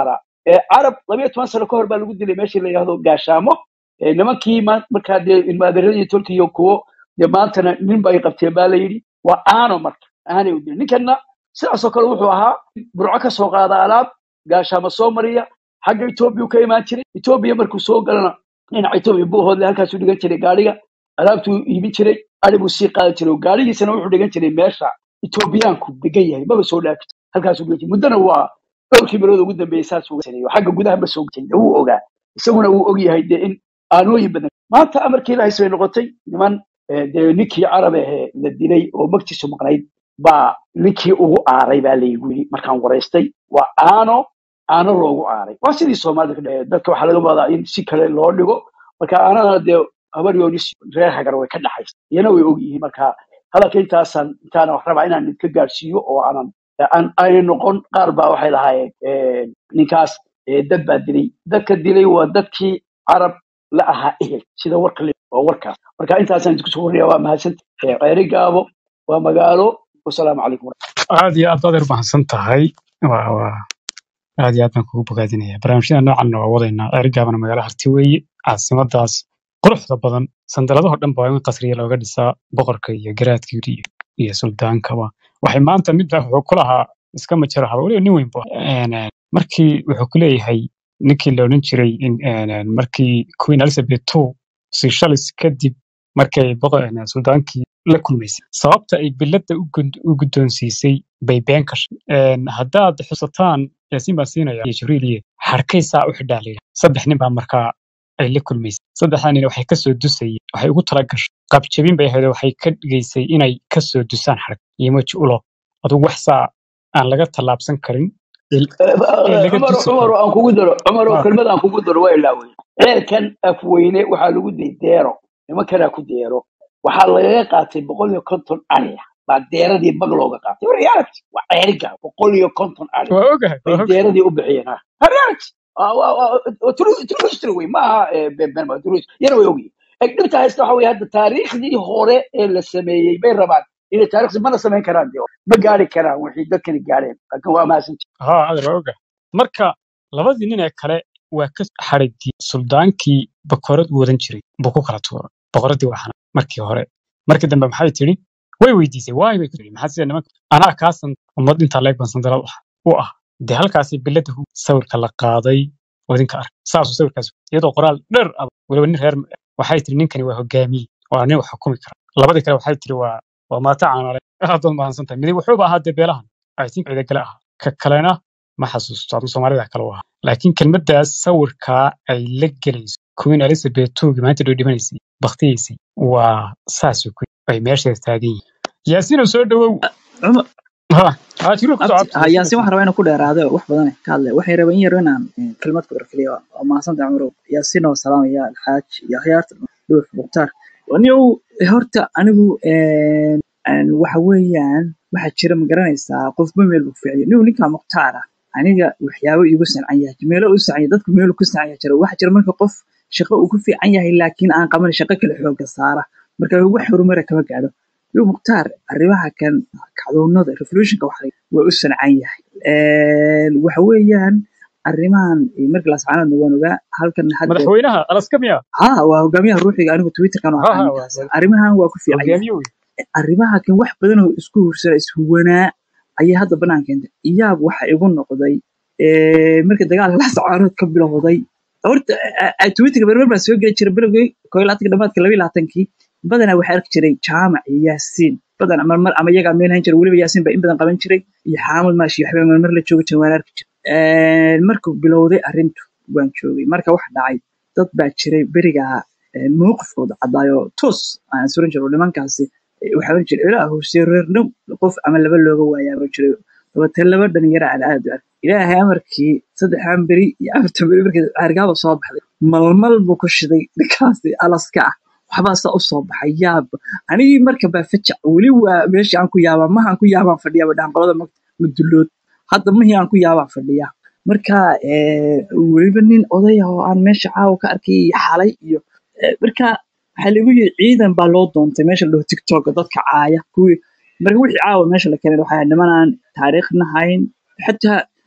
Eh, carab labayo toban sano ka hor baa lagu dilay meeshii la yidhahdo gaashaamo Eh, nimankii ma- markaa dee ilmaadeeradii turkiya kuwo dee maantana nin bay qabteen baa la yidhi waa aano marka aanay u dilin ninkanna sidaasoo kale wuxuu ahaa burco ka soo qaada alaab gaashaamo soo mariya xagga etoobiya ka imaan jiray etoobiya markuu soo galana dhinaca etoobiya buu hoodle halkaasuu dhigan jiray gaadhiga alaabtuu iibin jiray ari buu sii qaadan jiray oo gaadhigiisana wuxuu dhigan jiray meesha etoobiyaanku degan yahay maba soo dhaafi jirin. halkaasuu dhigan jiray muddana waa dhowrkii bilood ugu dambeeyey saas uga saneeyo xagga gudaha ma soo jirin wuu ogaa isaguna wuu og yahay dee in aanooyin badan maanta amarkii ilaahay bay noqotay niman eh, dee ninkii carab ahee la dilay oo magtiisu maqnayd baa ninkii ugu aaray baa laygu yidhi markaan waraystay waa aano aano loogu aaray waa sidii soomaalida ka dhexeeya dadka waxaa laga wadaa in si kale loo dhigo marka aanadana dee habar yoonis reer hagar way ka dhaxaysa iyana way og yihiin marka hadalka intaasaan intaana wax rabaa inaan idinka gaarsiiyo oo aanan aan aanay noqon qaar baa waxay lahaayeen eh, ninkaas eh, dad baa dilay dadka dilay waa dadkii carab la ahaa ehel sida warka le waa warkaas marka intaasaan idinku soo warriya waa mahadsanta ceeri gaabo waa magaalo wasalaamu calaykum aad iyo aad baad yar mahadsan tahay waa waa aad iyo aad baan kugu bogaadinaya barnaamijyada noocan waa wadaynaa ergaabana magaalo harti weeye caasimadaas quruxda badan sandaladahoo dhan baa in qasriya looga dhisaa boqorka iyo garaadkiisa iyo iyo suldaankaba waxay maanta mid baa wuxuu ku lahaa iska majaro haba weliba nin weyn bu ahaa. Een, een, markii wuxuu ku leeyahay ninkii la odhan jiray in- een, een, markii queen elizabeth two seychelles kadib markay boqor een, suldaankii la kulmaysay sababta ay biladda u gud- u guddoonsiisay bay been ka sheegtay Een, haddaad xusataan yaasiin baan siinaya iyo jibriiliye harkaysaa u xidhaa la yidhaha saddex nin baa markaa ay la kulmaysay saddexdaa nin waxay kasoo dusayeen waxay ugu tala gashay qabjabin bay ahayd oo waxay ka dhigaysay inay kasoo dusaan xarag iyo maji ulo adugu wax saa aan laga tallaabsan karin il- ee laga cumar dusi cumar karo aan kugu daro cumar oo Ah, kelmad aan kugu daro waa ilaawey ceelkan afweyne waxaa lagu day deero nimankanaa ku deero waxaa lagaga qaatay boqol iyo konton ari ah baa deeradii mag looga qaatay war reality waa ceeriga boqol iyo konton ari waa ogahay bay waa ogahay deeradii u bixiyeen ha Ha, reality Ah, waa- waa- waa true true history wey maaha eh, been been ma true history. yana way ogyihin Eh, dhibta haysta waxa weye hadda taariikhdii hore ee la sameeyey bay rabaan inay taariikhdi mana samayn karaan dee ma gaari karaan wixii dadkani gaareen laakiin waa mahadsan haa adeer waa ogahay marka labadii nin ee kale waa ka xarigii suldaankii bakorad u wadan jiray buu ku kala tuuray boqoradii waxana markii hore markii dambe maxay tidhi way weydiisay waay bay ku tidhi maxaa sida nimanka anaa kaasan ummad intaa leeg ban sandalad u ah u ah dee halkaasi bilada sawirka la qaaday oo idinka ark saasuu sawirkaas iyadoo qoraal dheer ah weliba nin reer waxay tidhi ninkani waa hogaamiye waa nin wax xukumi kara labadii kale waxay tidhi waa waa maata caanale aad baad mahadsan tahay midi wuxuuba ahaa dee beelahan i think ciidagale ah ka kalena ma xasuusto aduu soomaalida kale u ahaa laakiin kelmaddaas sawirkaa ay la gelayso queen elizabeth toogi maanta dhow dhimanaysay baktiyaysay waa saasuu ku ay meesheeda taagan yihiin yaasiinoo soo dhawow cumar ha ha jiru kusoo abti cabto ha yaasiin yaasin waxaan rabaa inaan ku dheeraado wax badan ka hadlay waxay rabeen in yar inaan eh, kelmad ku erkeliyo oo mahadsantahay cumarow yaasin oo salaamaya alxaaj iyo akhyaarta dhuux mukhtaar anigu horta anigu een, een, waxa weeyaan waxaa jira ma garanaysaa qofba meel buu ficiyo nigu ninkaa mukhtaar ah aniga waxyaabo iigu sancan yahay meelo u sancan yahay dadku meelo ku sancan yahay jira waxaa jira marka qof shaqo uu ku fiican yahay laakiin aan qaban shaqo kale xooga saara marka wax horumara kama gaadho nigu mukhtaar arrimaha kan kacdoonada revolutionka waxa waa u sancan yahay Een, waxa weeyaan arrimahan eh, markii la sacanadna waan ogaa halkan hadda madaxweynaha alaska miya ha waa hogaamiyaha ruuxiga anigu twitterkan ha waxaa ha waa ninkaas arrimahan waa ku fiican yahay hogaamiye wey arrimaha kan wax badan oo isku hursana ishuwanaa ayay hadda banaan keentay iyaab waxa igu noqday eh, markii dagaalka la sacaanood ka bilowday horta eh, eh, twitterka berber baa soo geli jiray bilowgii koo iyo labaatanka dhamaadka laba iyo labaatankii badanaa waxaa arki jiray jaamac iyo yaasiin badan mar mar ama iyagaa meel hayn jiray weliba yaasiin baa in badan qaban jiray iyo xaamud maashi iyo waxbaa marmar la joogi jiray waan arki jiray Een, markuu bilowday arrintu waan joogay marka wax dhacay dad baa jiray berigaa eh, mowqifkooda cadaayo toos aan suran jiro nimankaasi eh, waxaa oran jiray ilaa hoose reer dhow qof ama laba looga waayaa oran jiray dabatee laba dhalinyaro aan aad u ark ilaahay amarkii saddexan beri iyo afartan beri markii caargaaba soo baxday malmal buu ku shiday ninkaasi alaska ah waxbaa saa u soo baxay yaab anigii marka baa fajac weli waa meeshii aan ku yaabaa mahaan ku yaabaan fadhiya badhaan qolada madulood hadda mahii aan ku yaabaan fadhiya marka eh, weliba nin odaya oo aan meesha caawa ka arkay iyo xalay iyo eh, marka waxaa lagu yiri ciidan baa loo doontay meesha la dhaho tiktoka dadka caaya kuwii marka wixii caawa meesha la keenay waxaa nimanaan taariikhna hayn xataa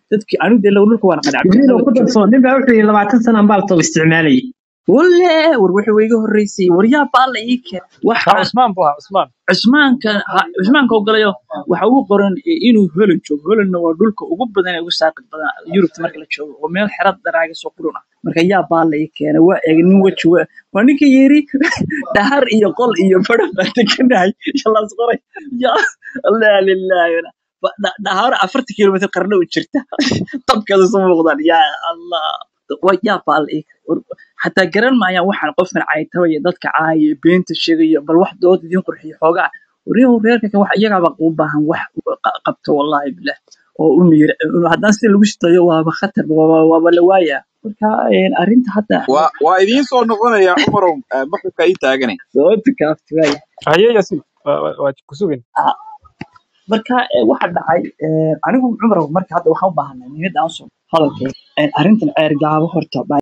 dadkii anigu dee dhulka waan qanacay jibriil oo jannada ku joog darso nin baa wuxuu yidhi labaatan sana baa latoo isticmaalayay walle war wuxuu iga horreysay war yaa baa la ii keen kaa waxaan cusmaan buu ahaa cusmaan cusmaanka ha- cusmaanka ogolayo waxa ugu qoran eh, inuu holan joogo holanna waa dhulka ugu badan ee ugu saaqid badan yurubta marka la joogo oo meel xerad daraaga soo qurun ah marka yaa baa la ii keenay waa eeg nin weji wa waa ninka yiri dhahar iyo qol iyo badhan baan deganahay shalaas qoray ya allah lillahi Ba- dha- dhahar afarta kilomitr qarna u jirta dabkeeda soo muuqdaan ya allah waa yaa baa la ii keenay War- xataa garan maayaan waxaan qofkan caytaba iyo dadka caaya beenta sheegaya bal wax dood idiin qurxiyo xoogaa waryahu reerka kan wax iyagaaba u baahan wax qa- qabto wallahi bilah oo u miir haddaan sida lagu shitayo waaba khatar waaba waaba la waaya marka een, arrinta hadda waa waa idiin soo noqonaya cumarow eh, maxalka ii taaganay sababta kaafti waaya haye yasin waa waa- waa ku sugan Ah, marka eh, waxa dhacay eh, anigu cumar marka hadda waxaan u baahanay niyadda aan soo hadalkay arrintan ceer gaabo horta